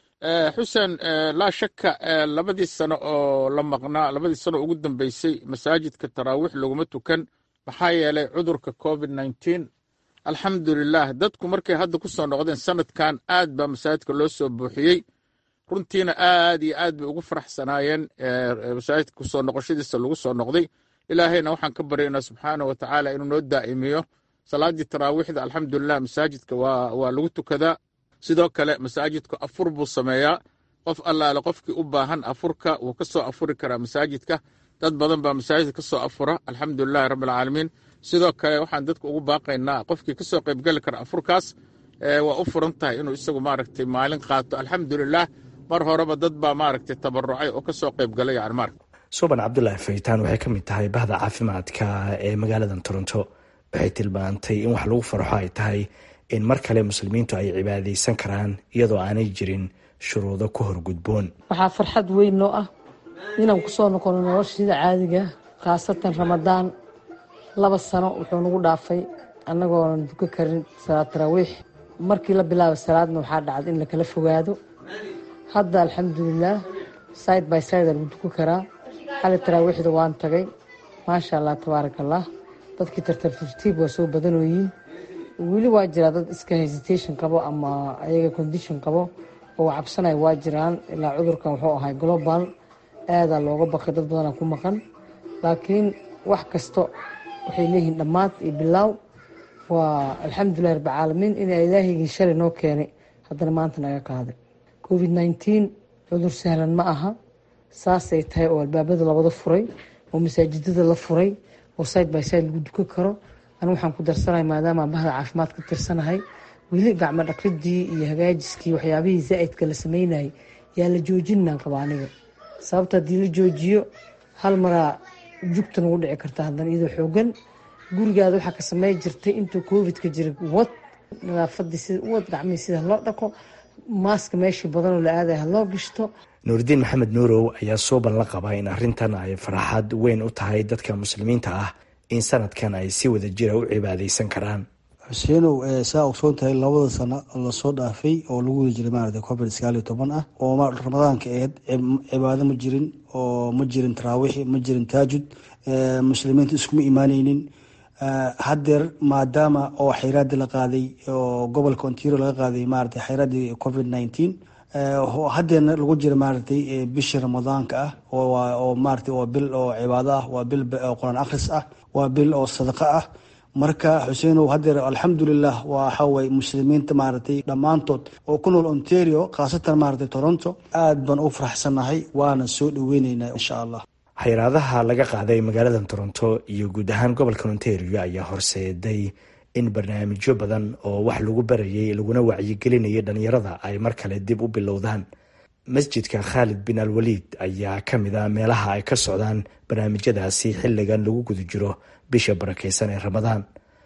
xuseen laa shaka labadii sano oo la maqnaa labadii sano ugu dambeysay masaajidka taraawiix laguma tukan maxaa yeelay cudurka covid nneteen alxamdulilah dadku markay hadda ku soo noqdeen sanadkan aad baa masaajidka loo soo buuxiyey runtiina aad iyo aad bay ugu faraxsanaayeen masaajidka kusoo noqoshadiisa lagu soo noqday ilaahayna waxaan ka baryaynaa subxaana wa tacaala inuu noo daa'imiyo salaaddii taraawiixda alxamdulilah masaajidka waa lagu tukadaa sidoo kale masaajidku afur buu sameeyaa qof allaale qofkii u baahan afurka wuu ka soo afuri karaa masaajidka dad badan baa masaajidka ka soo afura alxamdulilahi rabbi alcaalamiin sidoo kale waxaan dadka ugu baaqaynaa qofkii ka soo qaybgeli kara afurkaas waa u furan tahay inuu isagu maaragtay maalin qaato alxamdulilah mar horeba dad baa maaragtay tabarucay oo ka soo qaybgalay yani marka suban cabdulaahi faytaan waxay ka mid tahay bahda caafimaadka ee magaaladan toronto waxay tilmaantay in wax lagu farxo ay tahay in mar kale muslimiintu ay cibaadaysan karaan iyadoo aanay jirin shuruudo ku horgudboon waxaa farxad weyn noo ah inaan kusoo noqono nolosha sida caadiga khaasatan ramadaan laba sano wuxuu nagu dhaafay annagoonan duka karin salaad taraawiix markii la bilaaba salaadna waxaa dhacda in lakala fogaado hadda alxamdulilaah side by side lagu dukan karaa xali taraawiixda waan tagay maasha allah tabaaraka allah dadkii tartartartiib waa soo badanooyiin weli waa jiraa dad iska hesitation qabo ama ayaga condition qabo oo cabsanaya waa jiraan ilaa cudurkan wuxuu ahay global aadaa looga baqay dad badana ku maqan laakiin wax kasto waxay leeyihiin dhammaad iyo bilaaw waa alxamdulilah rabbilcaalamiin in ilaahigii shalay noo keenay haddana maanta naga qaaday covid nneteen cudur sahlan ma aha saasay tahay oo albaabada labada furay oo masaajidada la furay oo side by side lagu dukan karo anigu waxaan ku darsanaya maadaama bahda caafimaad ka tirsanahay weli gacmo dhaqridii iyo hagaajiskii waxyaabihii zaa'idka la sameynayay yaa la joojinaan qaba aniga sababta haddii la joojiyo hal maraa jugta nagu dhici karta haddana iyadoo xoogan gurigaada waxaa ka samey jirtay intuu covidka jira wad nadaafadii sida wad gacmihii sida loo dhaqo maaska meeshii badanoo la aadaya haloo gishto nuuridiin maxamed nuurow ayaa soo ballan qaba in arrintan ay farxad weyn u tahay dadka muslimiinta ah in sanadkan ay si wada jira u cibaadaysan karaan xuseenow saa ogsoon tahay labada sano lasoo dhaafay oo lagu wada jiray maarata covid sagaal iyo toban ah oo ramadaanka aheyd cibaado ma jirin oo ma jirin taraawiixi ma jirin taajud muslimiinta iskuma imaaneynin haddeer maadaama oo xayraadii la qaaday oo gobolka ontario laga qaaday maarata xayraadii covid nineteen haddeerna lagu jira maaratay bishii ramadaanka ah oo maarata waa bil oo cibaado ah waa bil qur-aan akhris ah waa bil oo sadaqo ah marka xuseenow haddeer alxamdulilah waxa waye muslimiinta maaragtay dhammaantood oo ku nool ontario khaasatan maaragtay toronto aad baan u faraxsannahay waana soo dhaweyneynaa insha allah xayiraadaha laga qaaday magaalada toronto iyo guud ahaan gobolka ontario ayaa horseeday in barnaamijyo badan oo wax lagu barayay laguna wacyigelinayay dhalinyarada ay mar kale dib u bilowdaan masjidka khaalid bin al waliid ayaa ka mid a meelaha ay ka socdaan barnaamijyadaasi xilligan lagu guda jiro bisha barakeysan ee ramadaan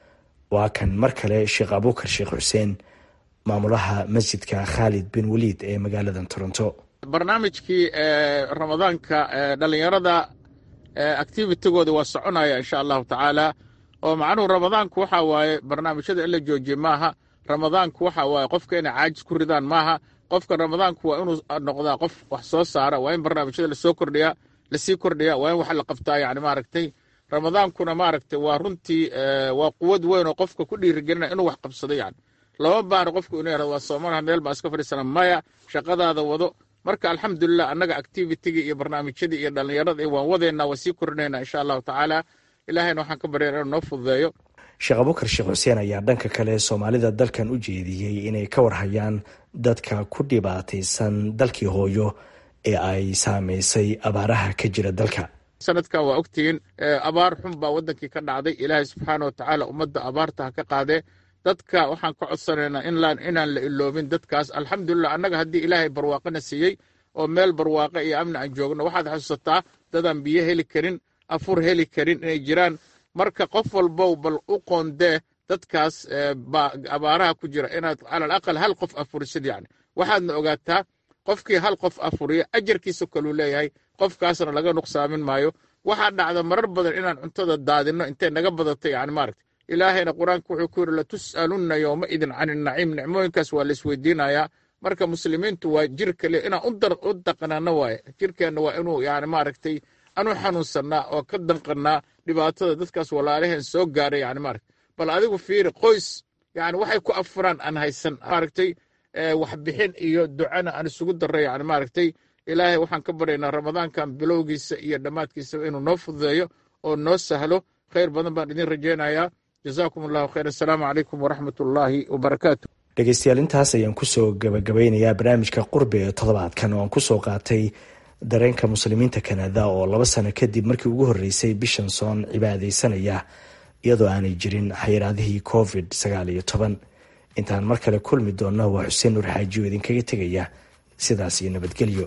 waa kan mar kale sheekh abuukar sheekh xuseen maamulaha masjidka khaalid bin waliid ee magaalada toronto barnaamijkii ramadaanka dhalinyarada activitigooda waa soconaya insha allahu tacaala oo macnuhu ramadaanku waxa waaye barnaamijyada in la joojiye maaha ramadaanku waxa waaye qofka inay caajis ku ridaan maaha qofka ramadaanku waa inuu noqdaa qof wax soo saara waa in barnaamijyada lasoo kordhiya lasii kordhiya waa in wax la qabtaa yani maaragtay ramadaankuna maaragtay waa runtii waa quwad weyn oo qofka ku dhiirigelina inuu wax qabsado yani lama baano qofku inuu yarado waa soomanaha meel baa iska fadhiisana maya shaqadaada wado marka alxamdulilah annaga activitigii iyo barnaamijyadii iyo dhallinyarada waan wadeynaa waa sii kordhinaynaa insha allahu tacaala ilaahayna waxaan ka baryana inuu noo fududeeyo sheekh abukar sheekh xuseen ayaa dhanka kale soomaalida dalkan u jeediyey inay ka warhayaan dadka ku dhibaataysan dalkii hooyo ee ay saamaysay abaaraha ka jira dalka sanadkan waa ogtihiin abaar xun baa wadankii ka dhacday ilaahay subxaana watacaala ummadda abaarta ha ka qaadee dadka waxaan ka codsanaynaa inaan la iloobin dadkaas alxamdulilah annaga haddii ilaahay barwaaqana siiyey oo meel barwaaqo iyo amni aan joogno waxaad xasuusataa dadaan biyo heli karin afur heli karin inay jiraan marka qof walbow bal u qoondee dadkaas abaaraha ku jira inaad calal aqal hal qof afurisid yani waxaadna ogaataa qofkii hal qof afuriya ajarkiisa kaluu leeyahay qofkaasna laga nuqsaamin maayo waxaa dhacda marar badan inaan cuntada daadinno intay naga badato yani maaragta ilaahayna qur-aanka wuxuu ku yidhi latus'alunna yowma idin can inaciim nicmooyinkaas waa la isweydiinayaa marka muslimiintu waa jir kale inaan u daqnano waaye jirkeenna waa inuu yani maaragtay anu xanuunsannaa oo ka danqannaa dhibaatada dadkaas walaalaheen soo gaaray yani maaragta bal adigu fiiri qoys yani waxay ku afuraan aan haysan maaragtay waxbixin iyo ducana aan isugu darray yani maaragtay ilaahay waxaan ka baryaynaa ramadaankan bilowgiisa iyo dhammaadkiisaba inuu noo fududeeyo oo noo sahlo khayr badan baan idin rajaynayaa jazaakum allahu khayr assalaamu calaykum waraxmat ullaahi wabarakaatu dhegeystayaal intaas ayaan kusoo gabagabeynayaa barnaamijka qurbi ee toddobaadkan oo aan kusoo qaatay dareenka muslimiinta kanada oo laba sano kadib markii ugu horreysay bishan soon cibaadaysanaya iyadoo aanay jirin xayiraadihii covid sagaal iyo toban intaan mar kale kulmi doonno waa xuseen nuur xaaji oo idinkaga tegaya sidaas iyo nabadgelyo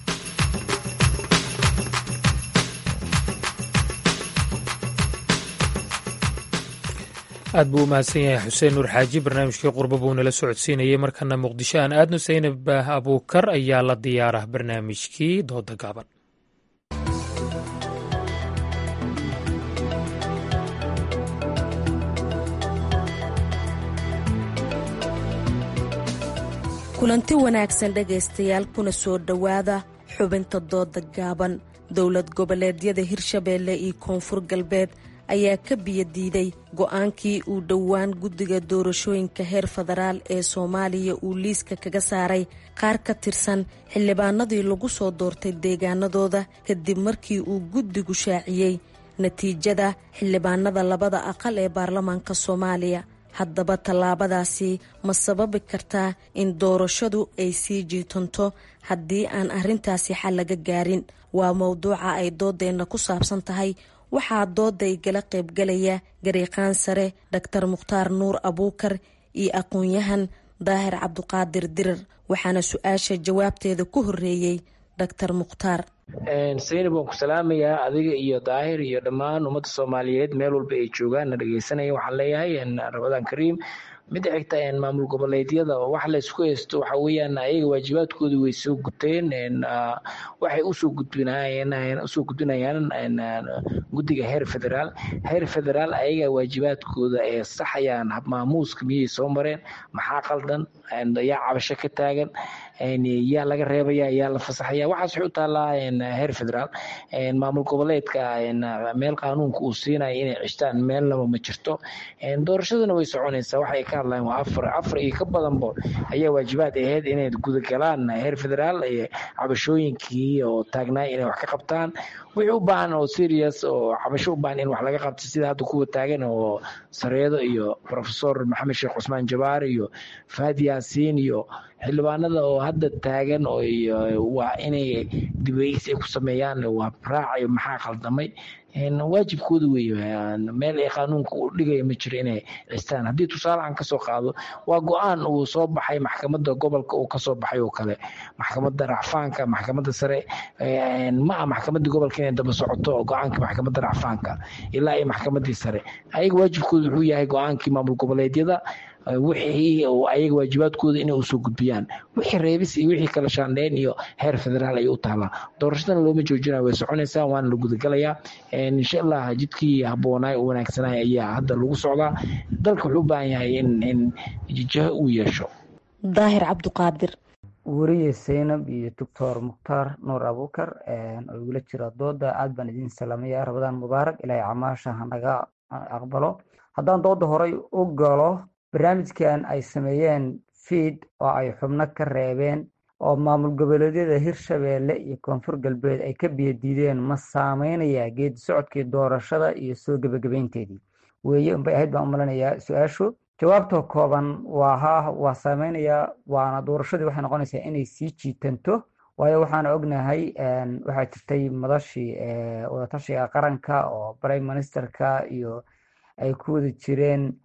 aad buu u mahadsan yahay xuseen nuur xaaji barnaamijkii qurbo buu nala socodsiinayay markana muqdisho aan aadno saynab abuukar ayaa la diyaarah barnaamijkii dooda gaaban kulanti wanaagsan dhegaystayaal kuna soo dhowaada xubinta dooda gaaban dowlad goboleedyada hirshabeelle iyo koonfur galbeed ayaa ka biyadiiday go-aankii uu dhowaan guddiga doorashooyinka heer federaal ee soomaaliya uu liiska kaga saaray qaar ka tirsan xildhibaanadii lagu soo doortay deegaanadooda kadib markii uu guddigu shaaciyey natiijada xildhibaanada labada aqal ee baarlamaanka soomaaliya haddaba tallaabadaasi ma sababi kartaa in doorashadu ay sii jiitanto haddii aan arrintaasi xal laga gaarin waa mowduuca ay doodeenna ku saabsan tahay waxaa dooda igala qaybgalaya gariiqaan sare doctor mukhtaar nuur abuukar iyo aqoon-yahan daahir cabduqaadir dirir waxaana su-aasha jawaabteeda ku horeeyey doctor mukhtaar saynab waan ku salaamayaa adiga iyo daahir iyo dhammaan ummadda soomaaliyeed meel walba ay joogaan na dhegeysanaya waxaan leeyahay ramadaan kariim midda xigta maamul goboleedyada wax laysku haysto waxa weeyaan ayaga waajibaadkooda way soo guteen waxay usoo gudbinayeen usoo gudbinayaan guddiga heer federaal heer federaal ayaga waajibaadkooda ee saxayaan habmaamuuska miyay soo mareen maxaa qaldan yaa cabasho ka taagan yaa laga reebaya yaa la fasaxaya waxaas waxay u taallaa heer federaal maamul goboleedka meel qaanuunka uu siinaya inay cishtaan meelnaba ma jirto doorashaduna way soconaysaa waxay ka hadlayaan waa afar afar iyo ka badanba ayaa waajibaad ahayd inay gudagalaan heer federaal cabashooyinkii oo taagnaa inay wax ka qabtaan wixii u baahan oo serious oo cabasho u baahan in wax laga qabto sida hadda kuwa taagan oo sareedo iyo profesor maxamed sheekh cusmaan jabaar iyo faad yaasiin iyo xildhibaanada oo hadda taagan oo waa inay dibeysi ay ku sameeyaan waa raacayo maxaa khaldamay waajibkooda wey meel ay qaanuunka u dhigaya ma jiro inay cistaan haddii tusaalehan kasoo qaado waa go-aan uu soo baxay maxkamada gobolka uu kasoo baxay oo kale maxkamada racfaanka maxkamada sare ma ah maxkamadii gobolka inay daba socoto go-aanka maxkamada racfaanka ilaa iyo maxkamadii sare ayaga waajibkooda wuxuu yahay go-aankii maamul goboleedyada wixii ayaga waajibaadkooda inay usoo gudbiyaan wixii reebis iyo wixii kala shaandheyn iyo heer federaal ayay u taalaa doorashadana looma joojinaya way soconaysaa waana la gudagalayaa insha allah jidkii haboonaay u wanaagsanay ayaa hadda lagu socdaa dalka wuxuu u baahan yahay in in jijaho uu yeesho daahir cabduqaadir weriye seynab iyo doctor mukhtaar nuur abuukar oo igula jira dooda aad baan idin salaamaya rabadaan mubaarak ilaahay camaasha hanaga aqbalo haddaan dooda horay u galo barnaamijkan ay sameeyeen fiid oo ay xubno ka reebeen oo maamul goboleedyada hirshabeelle iyo koonfur galbeed ay ka biyadiideen ma saameynayaa geedi socodkii doorashada iyo soo gebagabeynteedii weeye unbay ahayd baan u malanayaa su-aashu jawaabta kooban waa ha waa saameynayaa waana doorashadii waxay noqonaysaa inay sii jiitanto waayo waxaan ognahay waxaa jirtay madashii wadatashiga qaranka oo prime ministerka iyo ay ku wada jireen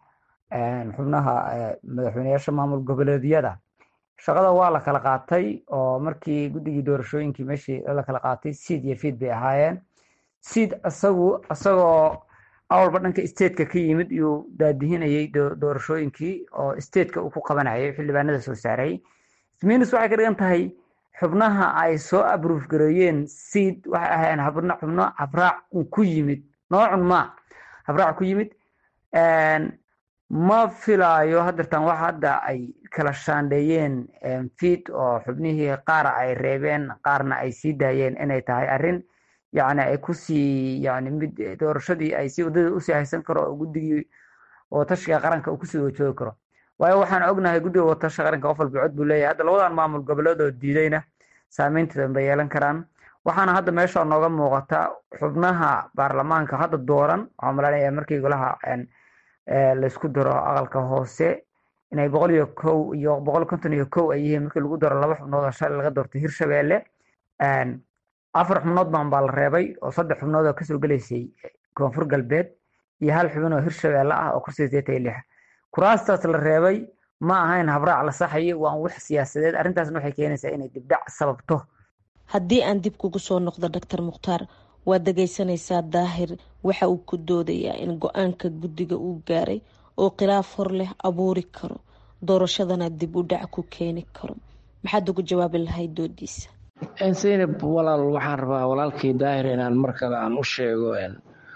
xubnaha madaxweyneyaasha maamul goboleedyada shaqada waa la kala qaatay oo markii guddigii doorashooyinkii meeshii la kala qaatay seed iyo fiid bay ahaayeen seed isagu isagoo awalba dhanka stateka ka yimid iyuu daadihinayay doorashooyinkii oo stateka uu ku qabanayay xildhibaanada soo saaray sminis waxay ka dhigan tahay xubnaha ay soo abruuf gareeyeen seed waxay ahaayeen xubno xubno habraac ku yimid noocun ma habraac ku yimid ma filaayo hadeertan wax hadda ay kala shaandheeyeen fiid oo xubnihii qaara ay reebeen qaarna ay sii daayeen inay tahay arrin yani ay kusii yani mid doorashadii ay si waddada usii haysan karo oo guddigii wadatashiga qaranka uu kusii wajoogi karo waayo waxaan ognahay guddiga wadatashiga qaranka qof walba cod buu leeyahay hadda labadan maamul goboleed oo diidayna saameynteeda bay yeelan karaan waxaana hadda meesha nooga muuqata xubnaha baarlamaanka hadda dooran waxaa malanaya markii golaha laysku daro aqalka hoose inay boqol iyo kow iyo boqol konton iyo kow ay yihiin markii lagu daro laba xubnood oo shalay laga doortay hirshabeelle afar xubnood baan baa la reebay oo saddex xubnood oo kasoo gelaysay koonfur galbeed iyo hal xubin oo hirshabeelle ah oo kursiga sideetan iyo lix kuraastaas la reebay ma ahayn habraac la saxayo waa wax siyaasadeed arrintaasna waxay keenaysaa inay dibdhac sababto haddii aan dib kugu soo noqdo doctor mukhtaar waad dhegaysanaysaa daahir waxa uu ku doodayaa in go-aanka guddiga uu gaaray oo khilaaf hor leh abuuri karo doorashadana dib u dhac ku keeni karo maxaad ugu jawaabi lahayd doodiisa zaynab walaal waxaan rabaa walaalkii daahir inaan mar kale aan u sheego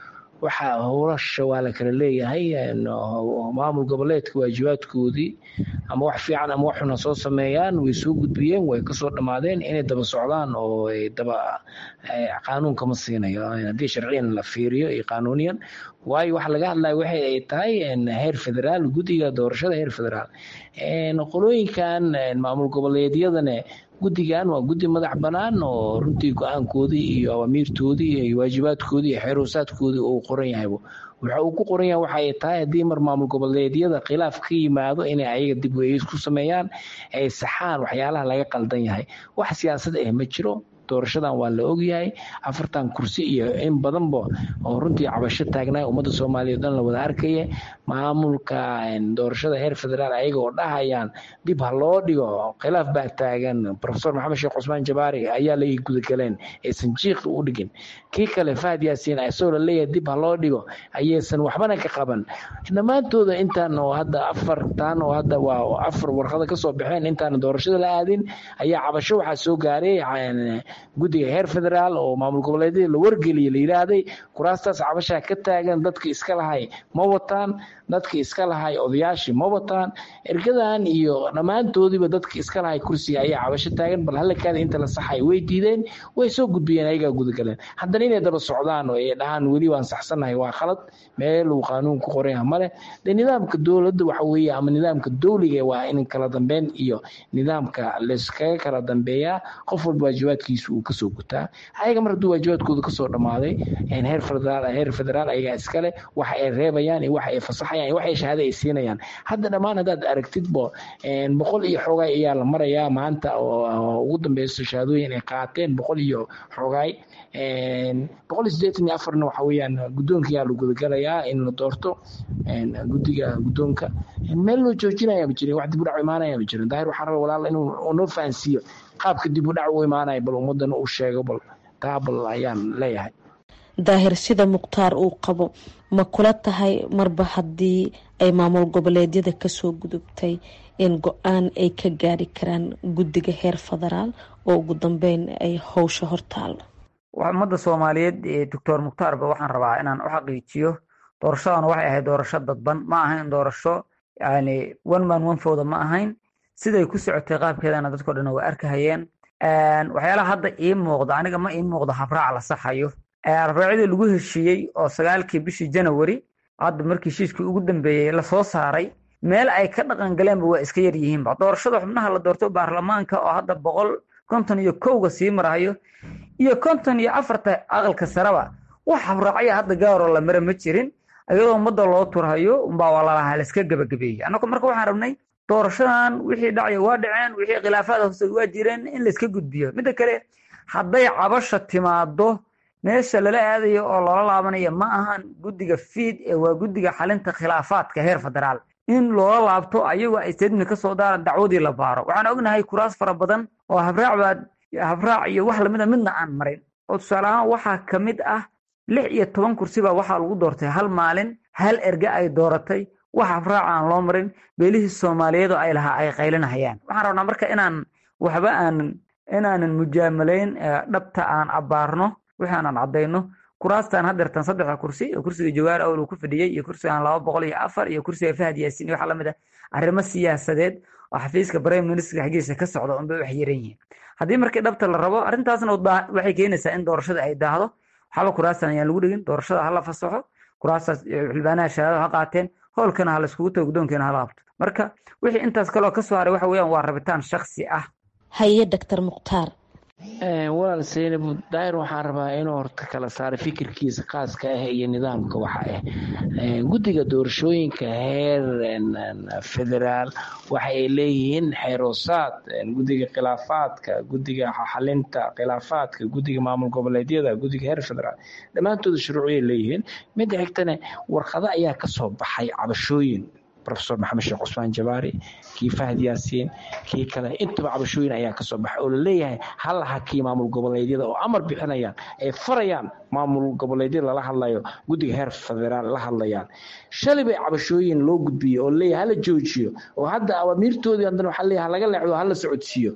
waxaa howlasha waa la kala leeyahay maamul goboleedka waajibaadkoodii ama wax fiican ama wax xuna soo sameeyaan way soo gudbiyeen way kasoo dhammaadeen inay daba socdaan oo daba qaanuunka ma siinayo haddii sharciyan la fiiriyo iyo qaanuuniyan waayo waxa laga hadlaya waxay ay tahay heer federaal guddiga doorashada heer federaal qolooyinkan maamul goboleedyadane guddigan waa guddi madax bannaan oo runtii go-aankoodii iyo awaamiirtoodii iyo waajibaadkoodii iyo xeeroosaadkoodii uu qoran yahayba waxa uu ku qoran yahay waxa ay tahay haddii mar maamul goboleedyada khilaaf ka yimaado inay ayaga dib weeyis ku sameeyaan ay saxaan waxyaalaha laga qaldan yahay wax siyaasad ah ma jiro doorashadan waa la ogyahay afartan kursi iyo in badanba oo runtii cabasho taagnaa ummadda soomaaliya o dhan la wada arkaya maamulka doorashada heer federaal ayaga oo dhahayaan dib ha loo dhigo khilaaf baa taagan profesor maxamed sheekh cusmaan jabaari ayaa la gudagaleen aysan jiiqi u dhigin kii kale fahad yaasiin isagoo laleeyahay dib ha loo dhigo ayaysan waxbana ka qaban dhammaantooda intaan oo hadda afartan oo hadda waa afar warqada kasoo baxeen intaan doorashada la aadin ayaa cabasho waxaa soo gaaray guddiga heer federaal oo maamul goboleedyada la wargeliyay la yidhaahday kuraastaas cabashaa ka taagan dadka iska lahay ma wataan dadka iska lahay odayaashii ma wataan ergadan iyo dhammaantoodiiba dadka iska lahay kursiga ayaa cabasho taagan bal halakaada inta la saxay way diideen way soo gudbiyeen ayagaa gudagaleen haddana inay daba socdaan oo ay dhahaan weli waan saxsannahay waa khalad meel uu qaanuun ku qoran yaha male de nidaamka dowladda waxa weeye ama nidaamka dowliga waa in kala dambeyn iyo nidaamka layskaga kala dambeeyaa qof walba waajibaadkiisa uu kasoo gutaa ayaga mar hadduu waajibaadkooda kasoo dhammaaday heer federaal heer federaal ayagaa iskale waxa ay reebayaan iyo waxa ay fasaxayaan iyo waxa ay shahaada ay siinayaan hadda dhammaan haddaad aragtidbo boqol iyo xoogaay ayaa la marayaa maanta oo ugu dambeyso shahaadooyin ay qaateen boqol iyo xoogaay boqol iyo siddeetan iyo afarna waxa weeyaan guddoonka ayaa la gudagalayaa in la doorto guddiga guddoonka meel loo joojinaya ma jirin wax dib u dhac imaanaya ma jirin daahir waxaa raba walaal inuu noo fahansiiyo qaabka dib u dhac u imaanaya bal ummadana uu sheego bal taa bal ayaan leeyahay daahir sida mukhtaar uu qabo ma kula tahay marba haddii ay maamul goboleedyada kasoo gudubtay in go-aan ay ka gaari karaan guddiga heer federaal oo ugu dambeyn ay howsha hortaalo ummadda soomaaliyeed doctor mukhtaarba waxaan rabaa inaan u xaqiijiyo doorashadan waxay ahayd doorasho dadban ma ahayn doorasho yani one man one fowda ma ahayn siday ku socotay qaabkeedana dadko dhan way arkahayeen waxyaalaha hadda ii muuqda aniga ma ii muuqdo habraac la saxayo habraacyadii lagu heshiiyey oo sagaalkii bishii janawari hadda markii heshiiskii ugu dambeeyey lasoo saaray meel ay ka dhaqan galeenba waa iska yar yihiinba doorashada xubnaha la doorto baarlamaanka oo hadda boqol konton iyo kowga sii marayo iyo konton iyo afarta aqalka sareba wax habraacya hadda gaaroo la mara ma jirin iyadoo ummadda loo turhayo umbaa walalaha laiska gebagabeeyey annagu marka waxaan rabnay doorashadan wixii dhacaya waa dhaceen wixii khilaafaad hoose waa jireen in laiska gudbiyo midda kale hadday cabasha timaado meesha lala aadayo oo loola laabanayo ma ahan guddiga fiid ee waa guddiga xalinta khilaafaadka heer federaal in loola laabto ayagoo ay statement ka soo daaran dacwadii la baaro waxaan ognahay kuraas fara badan oo habraac baa habraac iyo wax lamida midna aan marin oo tusaale ahaan waxaa ka mid ah lix iyo toban kursi baa waxaa lagu doortay hal maalin hal erge ay dooratay wax habraac aan loo marin beelihii soomaaliyeed oo ay lahaa ay qaylinahayaan waxaan rabnaa marka inaan waxba aanan inaanan mujaamalayn dhabta aan abbaarno wixii aanan caddayno kuraastan hadeertan saddexda kursi oo kursiga jawaar awl uu ku fadhiyey iyo kursigan laba boqol iyo afar iyo kursiga fahad yaasiin iyo waxaa lamid ah arrimo siyaasadeed oo xafiiska prime ministerka xaggiisa ka socda unbay wax yaran yihiin haddii markii dhabta la rabo arrintaasna waxay keenaysaa in doorashada ay daahdo waxba kuraastan ayaan lagu dhigin doorashada hala fasaxo kuraastaas xildhibaanaha shahaado ha qaateen howlkana ha laiskugu tago guddoonkeena hala qabto marka wixii intaas kaloo ka soo haray waxa weeyaan waa rabitaan shaksi ah haye doctor mukhtaar walaal saynab daahir waxaan rabaa inuu horta kala saaro fikirkiisa khaaska ah iyo nidaamka waxa ah guddiga doorashooyinka heer federaal waxa ay leeyihiin xeeroosaad guddiga khilaafaadka guddiga xalinta khilaafaadka guddiga maamul goboleedyada guddiga heer federaal dhammaantooda shuruuciyay leeyihiin midda xigtana warqado ayaa kasoo baxay cabashooyin profesor maxamed sheekh cusmaan jabaari kii fahad yaasiin kii kale intaba cabashooyin ayaa kasoo baxay oo laleeyahay hal hakii maamul goboleedyada oo amar bixinayaan ay farayaan maamul goboleedyada lala hadlayo guddiga heer federaal la hadlayaan shalay bay cabashooyin loo gudbiyey oo laleeyahay hala joojiyo oo hadda awaamiirtoodii haddana waxaa leeyahay laga leexdo hala socodsiiyo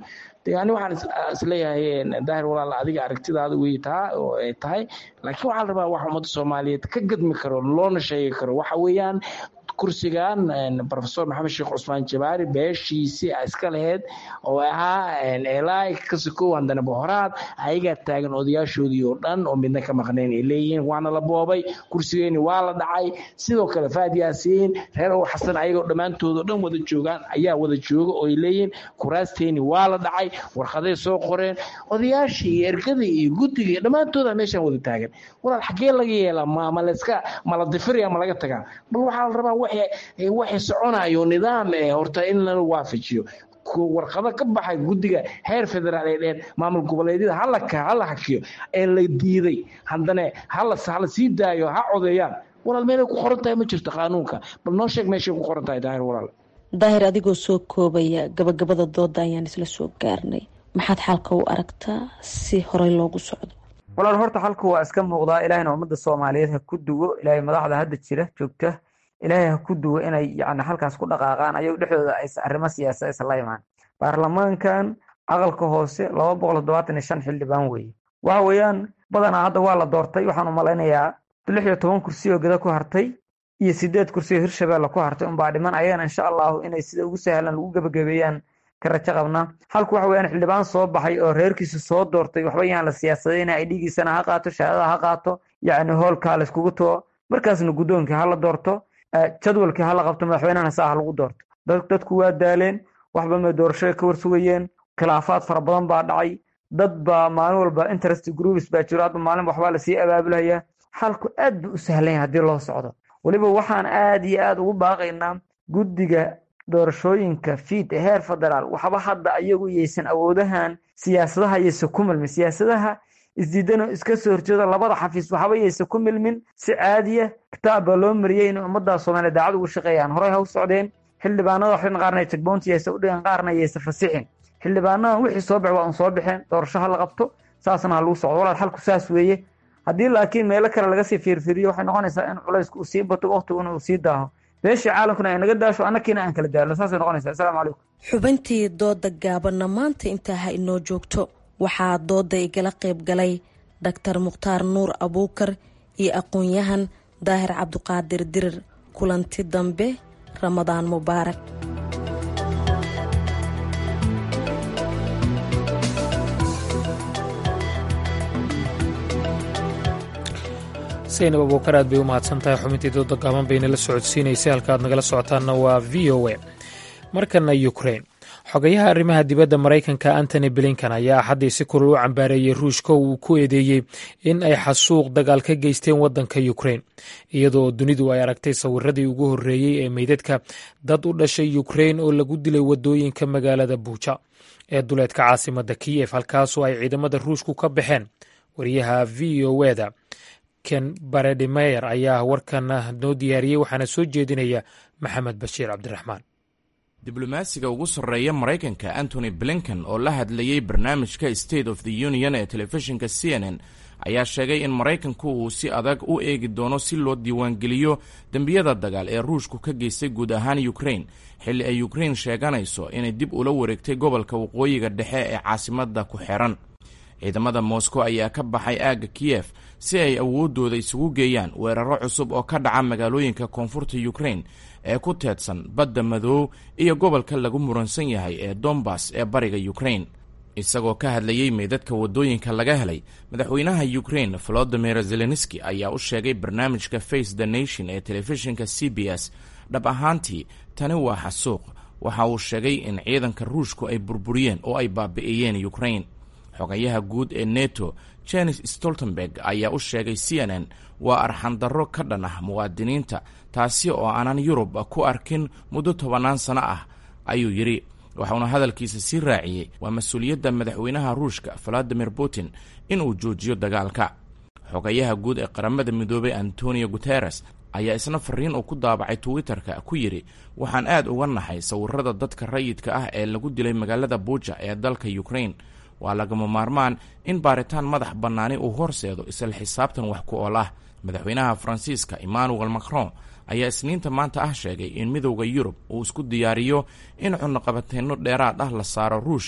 yani waxaan isleeyahay daahir walaal adiga aragtidaada wey taa oo ay tahay laakiin waxaa la rabaa wax ummadda soomaaliyeed ka gadmi karo loona sheegi karo waxa weeyaan kursigan profesor maxamed sheekh cusmaan jabaari beeshiisii iska laheyd oo ahaa elai kasikow handana bohoraad ayagaa taagan odayaashoodii oo dhan oo midna ka maqnayn ay leeyihiin waana la boobay kursigeeni waa la dhacay sidoo kale faad yaasiin reer ow xasan ayagoo dhammaantood oo dhan wada joogaan ayaa wada jooga oo ay leeyihiin kuraasteeni waa la dhacay warqaday soo qoreen odayaashii iyo ergadii iyo guddiga iyo dhammaantooda meeshaan wada taagan walaal xaggee laga yeelaa ma ma layska ma la difiraya ma laga tagaa bal waxaa la rabaa waxay soconayo nidaam eh horta in la waafajiyo warqado ka baxay guddiga heer federaal ee dheer maamul goboleedyada hala hala hakiyo ee la diiday haddana hala hala sii daayo ha codeeyaan walaal meelay ku qoran tahay ma jirto qaanuunka bal noo sheeg meeshay ku qoran tahay daahir walaal daahir adigoo soo koobaya gabagabada dooda ayaan isla soo gaarnay maxaad xalka u aragtaa si horey loogu socdo walaal horta xalku waa iska muuqdaa ilaahayna ummadda soomaaliyeed ha ku duwo ilaahay madaxda hadda jira joogta ilaahay ha ku duwo inay yani halkaas ku dhaqaaqaan ayagu dhexdooda ays arrimo siyaasa isla imaan baarlamaankan aqalka hoose laba boqol toddobaatan iyo shan xildhibaan weeye waxa weeyaan badanaa hadda waa la doortay waxaan u malaynayaa lix iyo toban kursi oo geda ku hartay iyo sideed kursi oo hirshabeelle ku hartay unbaa dhiman ayagana insha allahu inay sida ugu sahlan lagu gebagabeeyaan ka rajo qabnaa halku waxa weeyaan xildhibaan soo baxay oo reerkiisa soo doortay waxba yaan la siyaasadayna ay dhigiisana ha qaato shahaadada ha qaato yacni hoolkaa la iskugu tuo markaasna guddoonkii ha la doorto jadwalkii hala qabto madaxweynehana saa ha lagu doorto dadku waa daaleen waxba may doorashada ka warsugayeen khilaafaad fara badan baa dhacay dad baa maalin walba interest groups baa jiro hadba maalin waxbaa lasii abaabulaya xalku aad buu u sahlanya haddii loo socdo weliba waxaan aad iyo aad ugu baaqaynaa guddiga doorashooyinka fiid ee heer federaal waxba hadda ayagu yaysan awoodahan siyaasadaha yaysan ku milmin siyaasadaha isdiidano iska soo horjeeda labada xafiis waxba yaysan ku milmin si caadiya kitaab baa loo mariyey inay ummadda soomaaliya daacad ugu shaqeeyaan horey ha u socdeen xildhibaanada waxrin qaarna jagboonti yaysa u dhigan qaarna yaysa fasixin xildhibaanadan wixii soo bax waa un soo baxeen doorasho ha la qabto saasna ha lagu socdo walaal xalku saas weeye haddii laakiin meelo kale laga sii fiirfiiriyo waxay noqonaysaa in culaysku uu sii bato waqtiguna uu sii daaho beeshii caalamkuna ay naga daasho annakiina aan kala daalno saasay noqonaysaa assalaamu calaykum xubintii dooda gaabanna maanta intaa ha inoo joogto waxaa dooda igala qayb galay daktar mukhtaar nuur abuukar iyo aqoon-yahan daahir cabduqaadir dirir kulanti dambe ramadaan mubaarak saynab abuukar aad bay u mahadsan tahay xubintii dooda gaaban bayna la socodsiinaysay halka aad nagala socotaanna waa v o a markana ukrain xogayaha arrimaha dibadda maraykanka antony blinkan ayaa axaddii si kulul u cambaareeyey ruushka uu ku eedeeyey in ay xasuuq dagaal ka geysteen waddanka ukrain iyadoo dunidu ay aragtay sawiradii ugu horreeyey ee meydadka dad u dhashay ukrain oo lagu dilay waddooyinka magaalada buuja ee duleedka caasimadda kiyef halkaasoo ay ciidamada ruushku ka baxeen wariyaha v o eda ken baredmeyer ayaa warkan noo diyaariyey waxaana soo jeedinaya maxamed bashiir cabdiraxmaan diblomaasiga ugu sarreeya maraykanka antony blinken oo la hadlayey barnaamijka state of the union ee telefishinka c n n ayaa sheegay in maraykanku uu si adag u eegi doono si loo diiwaangeliyo dembiyada dagaal ee ruushku ka geystay guud ahaan ukrain xilli ay ukrain sheeganayso inay dib ula wareegtay gobolka waqooyiga dhexe ee caasimadda ku xiran ciidamada moscow ayaa ka baxay aagga kiyef si ay awooddooda isugu geeyaan weeraro cusub oo ka dhaca magaalooyinka koonfurta ukrain ee ku teedsan badda madoow iyo gobolka lagu muransan yahay ee dombas ee bariga ukrain isagoo ka hadlayey meydadka waddooyinka laga helay madaxweynaha ukrain volodimir zelenski ayaa u sheegay barnaamijka face the nation ee telefishinka c b s dhab ahaantii tani waa xasuuq waxa uu sheegay in ciidanka ruushku ay burburiyeen oo ay baabi'iyeen ukrain xogayaha guud ee neto jenis stoltenberg ayaa u sheegay c n n waa arxandarro ka dhan ah muwaadiniinta taasi oo aanan yurub ku arkin muddo tobannaan sano ah ayuu yidhi waxauna hadalkiisa sii raaciyey waa mas-uuliyadda madaxweynaha ruushka valadimir putin inuu joojiyo dagaalka xogayaha guud ee qaramada midoobay antonio guteres ayaa isna fariin uu ku daabacay twitter-ka ku yidhi waxaan aad uga nahay sawirada dadka rayidka ah ee lagu dilay magaalada buuja ee dalka ukrain waa lagama maarmaan in baaritaan madax bannaani uu horseedo isla xisaabtan wax ku ool ah madaxweynaha faransiiska emmanuel macron ayaa isniinta maanta ah sheegay in midowda yurub uu isku diyaariyo in cunuqabateenno dheeraad ah la saaro ruushka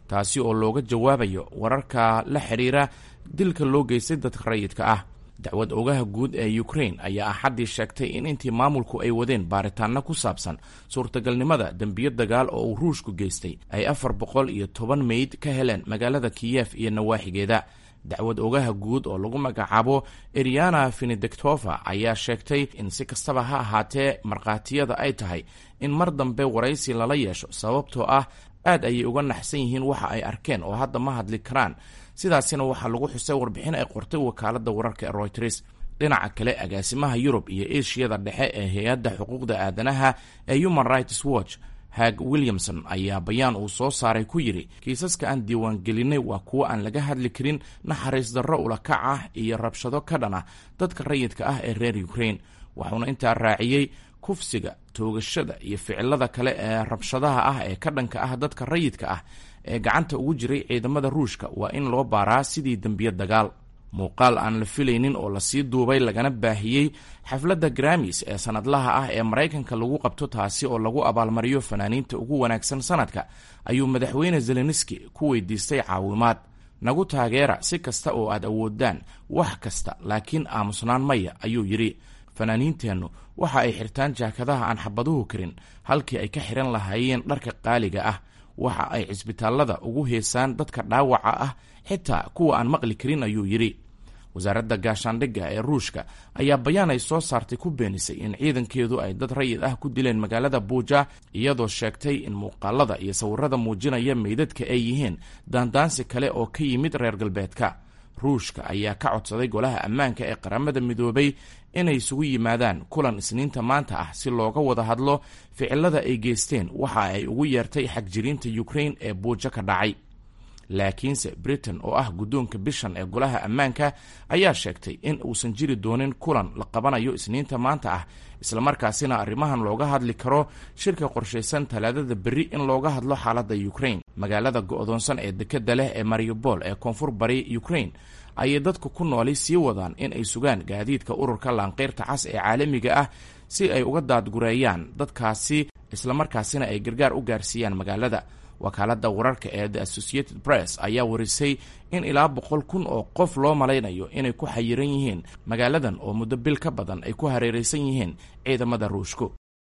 taasi oo looga jawaabayo wararka la xidhiira dilka loo geystay dadka rayidka ah dacwad ogaha guud ee ukrain ayaa axaddii sheegtay in intii maamulku ay wadeen baaritaanno ku saabsan suurtagalnimada dembiyo dagaal oo uu ruushku geystay ay afar boqol iyo toban meyd ka heleen magaalada kiyef iyo nawaaxigeeda dacwad ogaha guud oo lagu magacaabo eriana fenedectova ayaa sheegtay in si kastaba ha ahaatee markhaatiyada ay tahay in mar dambe waraysi lala yeesho sababtoo ah aad ayay uga naxsan yihiin waxa ay arkeen oo hadda ma hadli karaan sidaasina waxaa lagu xusay warbixin ay qortay wakaaladda wararka ee royters dhinaca kale agaasimaha yurub iyo eshiyada dhexe ee hay-adda xuquuqda aadanaha ee human rights watch hag williamson ayaa bayaan uu soo saaray ku yidhi kiisaska aan diiwaangelinay waa kuwo aan laga hadli karin naxariis darro ulakac ah iyo rabshado ka dhan ah dadka rayidka ah ee reer ukrain waxuuna intaa raaciyey kufsiga toogashada iyo ficilada kale ee rabshadaha ah ee ka dhanka ah dadka rayidka ah ee gacanta ugu jiray ciidamada ruushka waa in loo baaraa sidii dembiye dagaal muuqaal aan la filaynin oo lasii duubay lagana baahiyey xafladda gramis ee sanadlaha ah ee maraykanka lagu qabto taasi oo lagu abaalmariyo fanaaniinta ugu wanaagsan sanadka ayuu madaxweyne zelenski ku weydiistay caawimaad nagu taageera si kasta oo aad awoodaan wax kasta laakiin aamusnaan maya ayuu yidhi fanaaniinteennu waxa ay xirtaan jaakadaha aan xabaduhu karin halkii ay ka xihan lahaayeen dharka qaaliga ah waxa ay cisbitaallada ugu heesaan dadka dhaawaca ah xitaa kuwa aan maqli karin ayuu yidhi wasaaradda gaashaandhigga ee ruushka ayaa bayaan ay soo saartay ku beenisay in ciidankeedu ay dad rayid ah ku dileen magaalada buuja iyadoo sheegtay in muuqaalada iyo sawirada muujinaya meydadka ay yihiin daandaansi kale oo ka yimid reer galbeedka ruushka ayaa ka codsaday golaha ammaanka ee qaramada midoobay inay isugu yimaadaan kulan isniinta maanta ah si looga wada hadlo ficilada ay geysteen waxa ay ugu yeertay xagjiriinta ukrain ee buujo ka dhacay laakiinse britain oo ah guddoonka bishan ee golaha ammaanka ayaa sheegtay in uusan jiri doonin kulan la qabanayo isniinta maanta ah islamarkaasina arrimahan looga hadli karo shirka qorshaysan talaadada berri in looga hadlo xaaladda ukrain magaalada go'doonsan ee dekedda leh ee mariupol ee koonfur bari ukrain ayay dadku ku nooli sii wadaan in ay sugaan gaadiidka ururka laanqeyrta cas ee caalamiga ah si ay uga daadgureeyaan dadkaasi islamarkaasina ay gargaar u gaarsiiyaan magaalada wakaaladda wararka ee the associated press ayaa warisay in ilaa boqol kun oo qof loo malaynayo inay ku xayiran yihiin magaaladan oo muddo bil ka badan ay ku hareeraysan yihiin ciidamada ruushku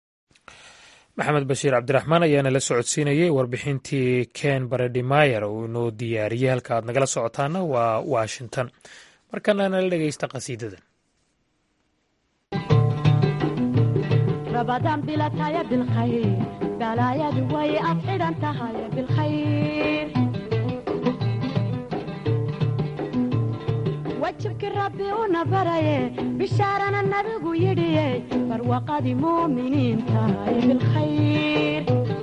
maxamed bashiir cabdiraxmaan ayaana la socodsiinayay warbixintii ken baredhimayer uu inoo diyaariyey halka aad nagala socotaana waa washington markana nala dhegeysta qasiidadan رمضان بلا تايا بالخير بلا يا دوي أفعل أنت هاي بالخير وجهك ربي ونبري بشارنا النبي يدي فروقة مؤمنين تاي بالخير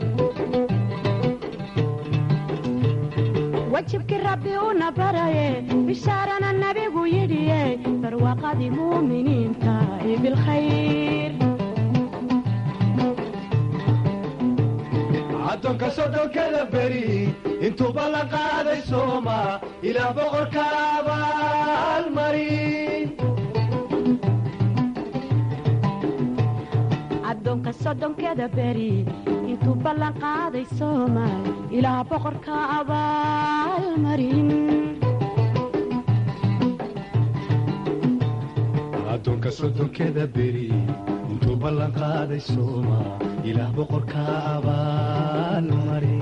وجهك ربي ونبري بشارنا النبي يدي فروقة مؤمنين تاي بالخير addoonka soddonkada beri intuuba la qaaday sooma ilaa boqorka abaalmarin addoonka soddonkeda beri intuu ballan qaaday soomaal ilaa boqorka abaalmarin addoonka soddonkeda beri intuu ballan qaaday sooma ilaah boqorka abaalmarin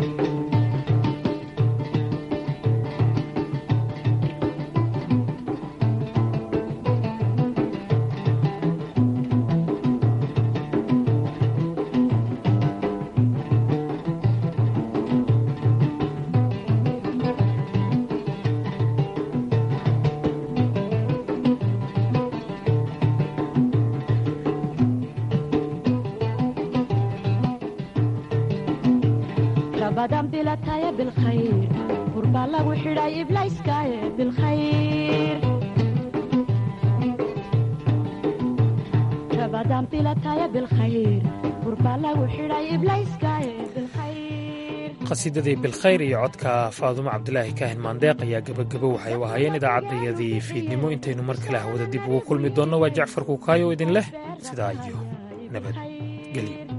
رمضان بلا تايا بالخير قربا لغو حراي إبلايسكاي بالخير رمضان بلا تايا بالخير قربا لغو حراي إبلايسكاي بالخير qasiidadii bilkhayr iyo codka faadumo cabdilaahi kaahin maandeeq ayaa gebagabo waxay u ahaayeen idaacaddayadii fiidnimo intaynu mar kale hawada dib ugu kulmi doonno waa jacfar kuukaayo idin leh sidaa iyo nabadgelyo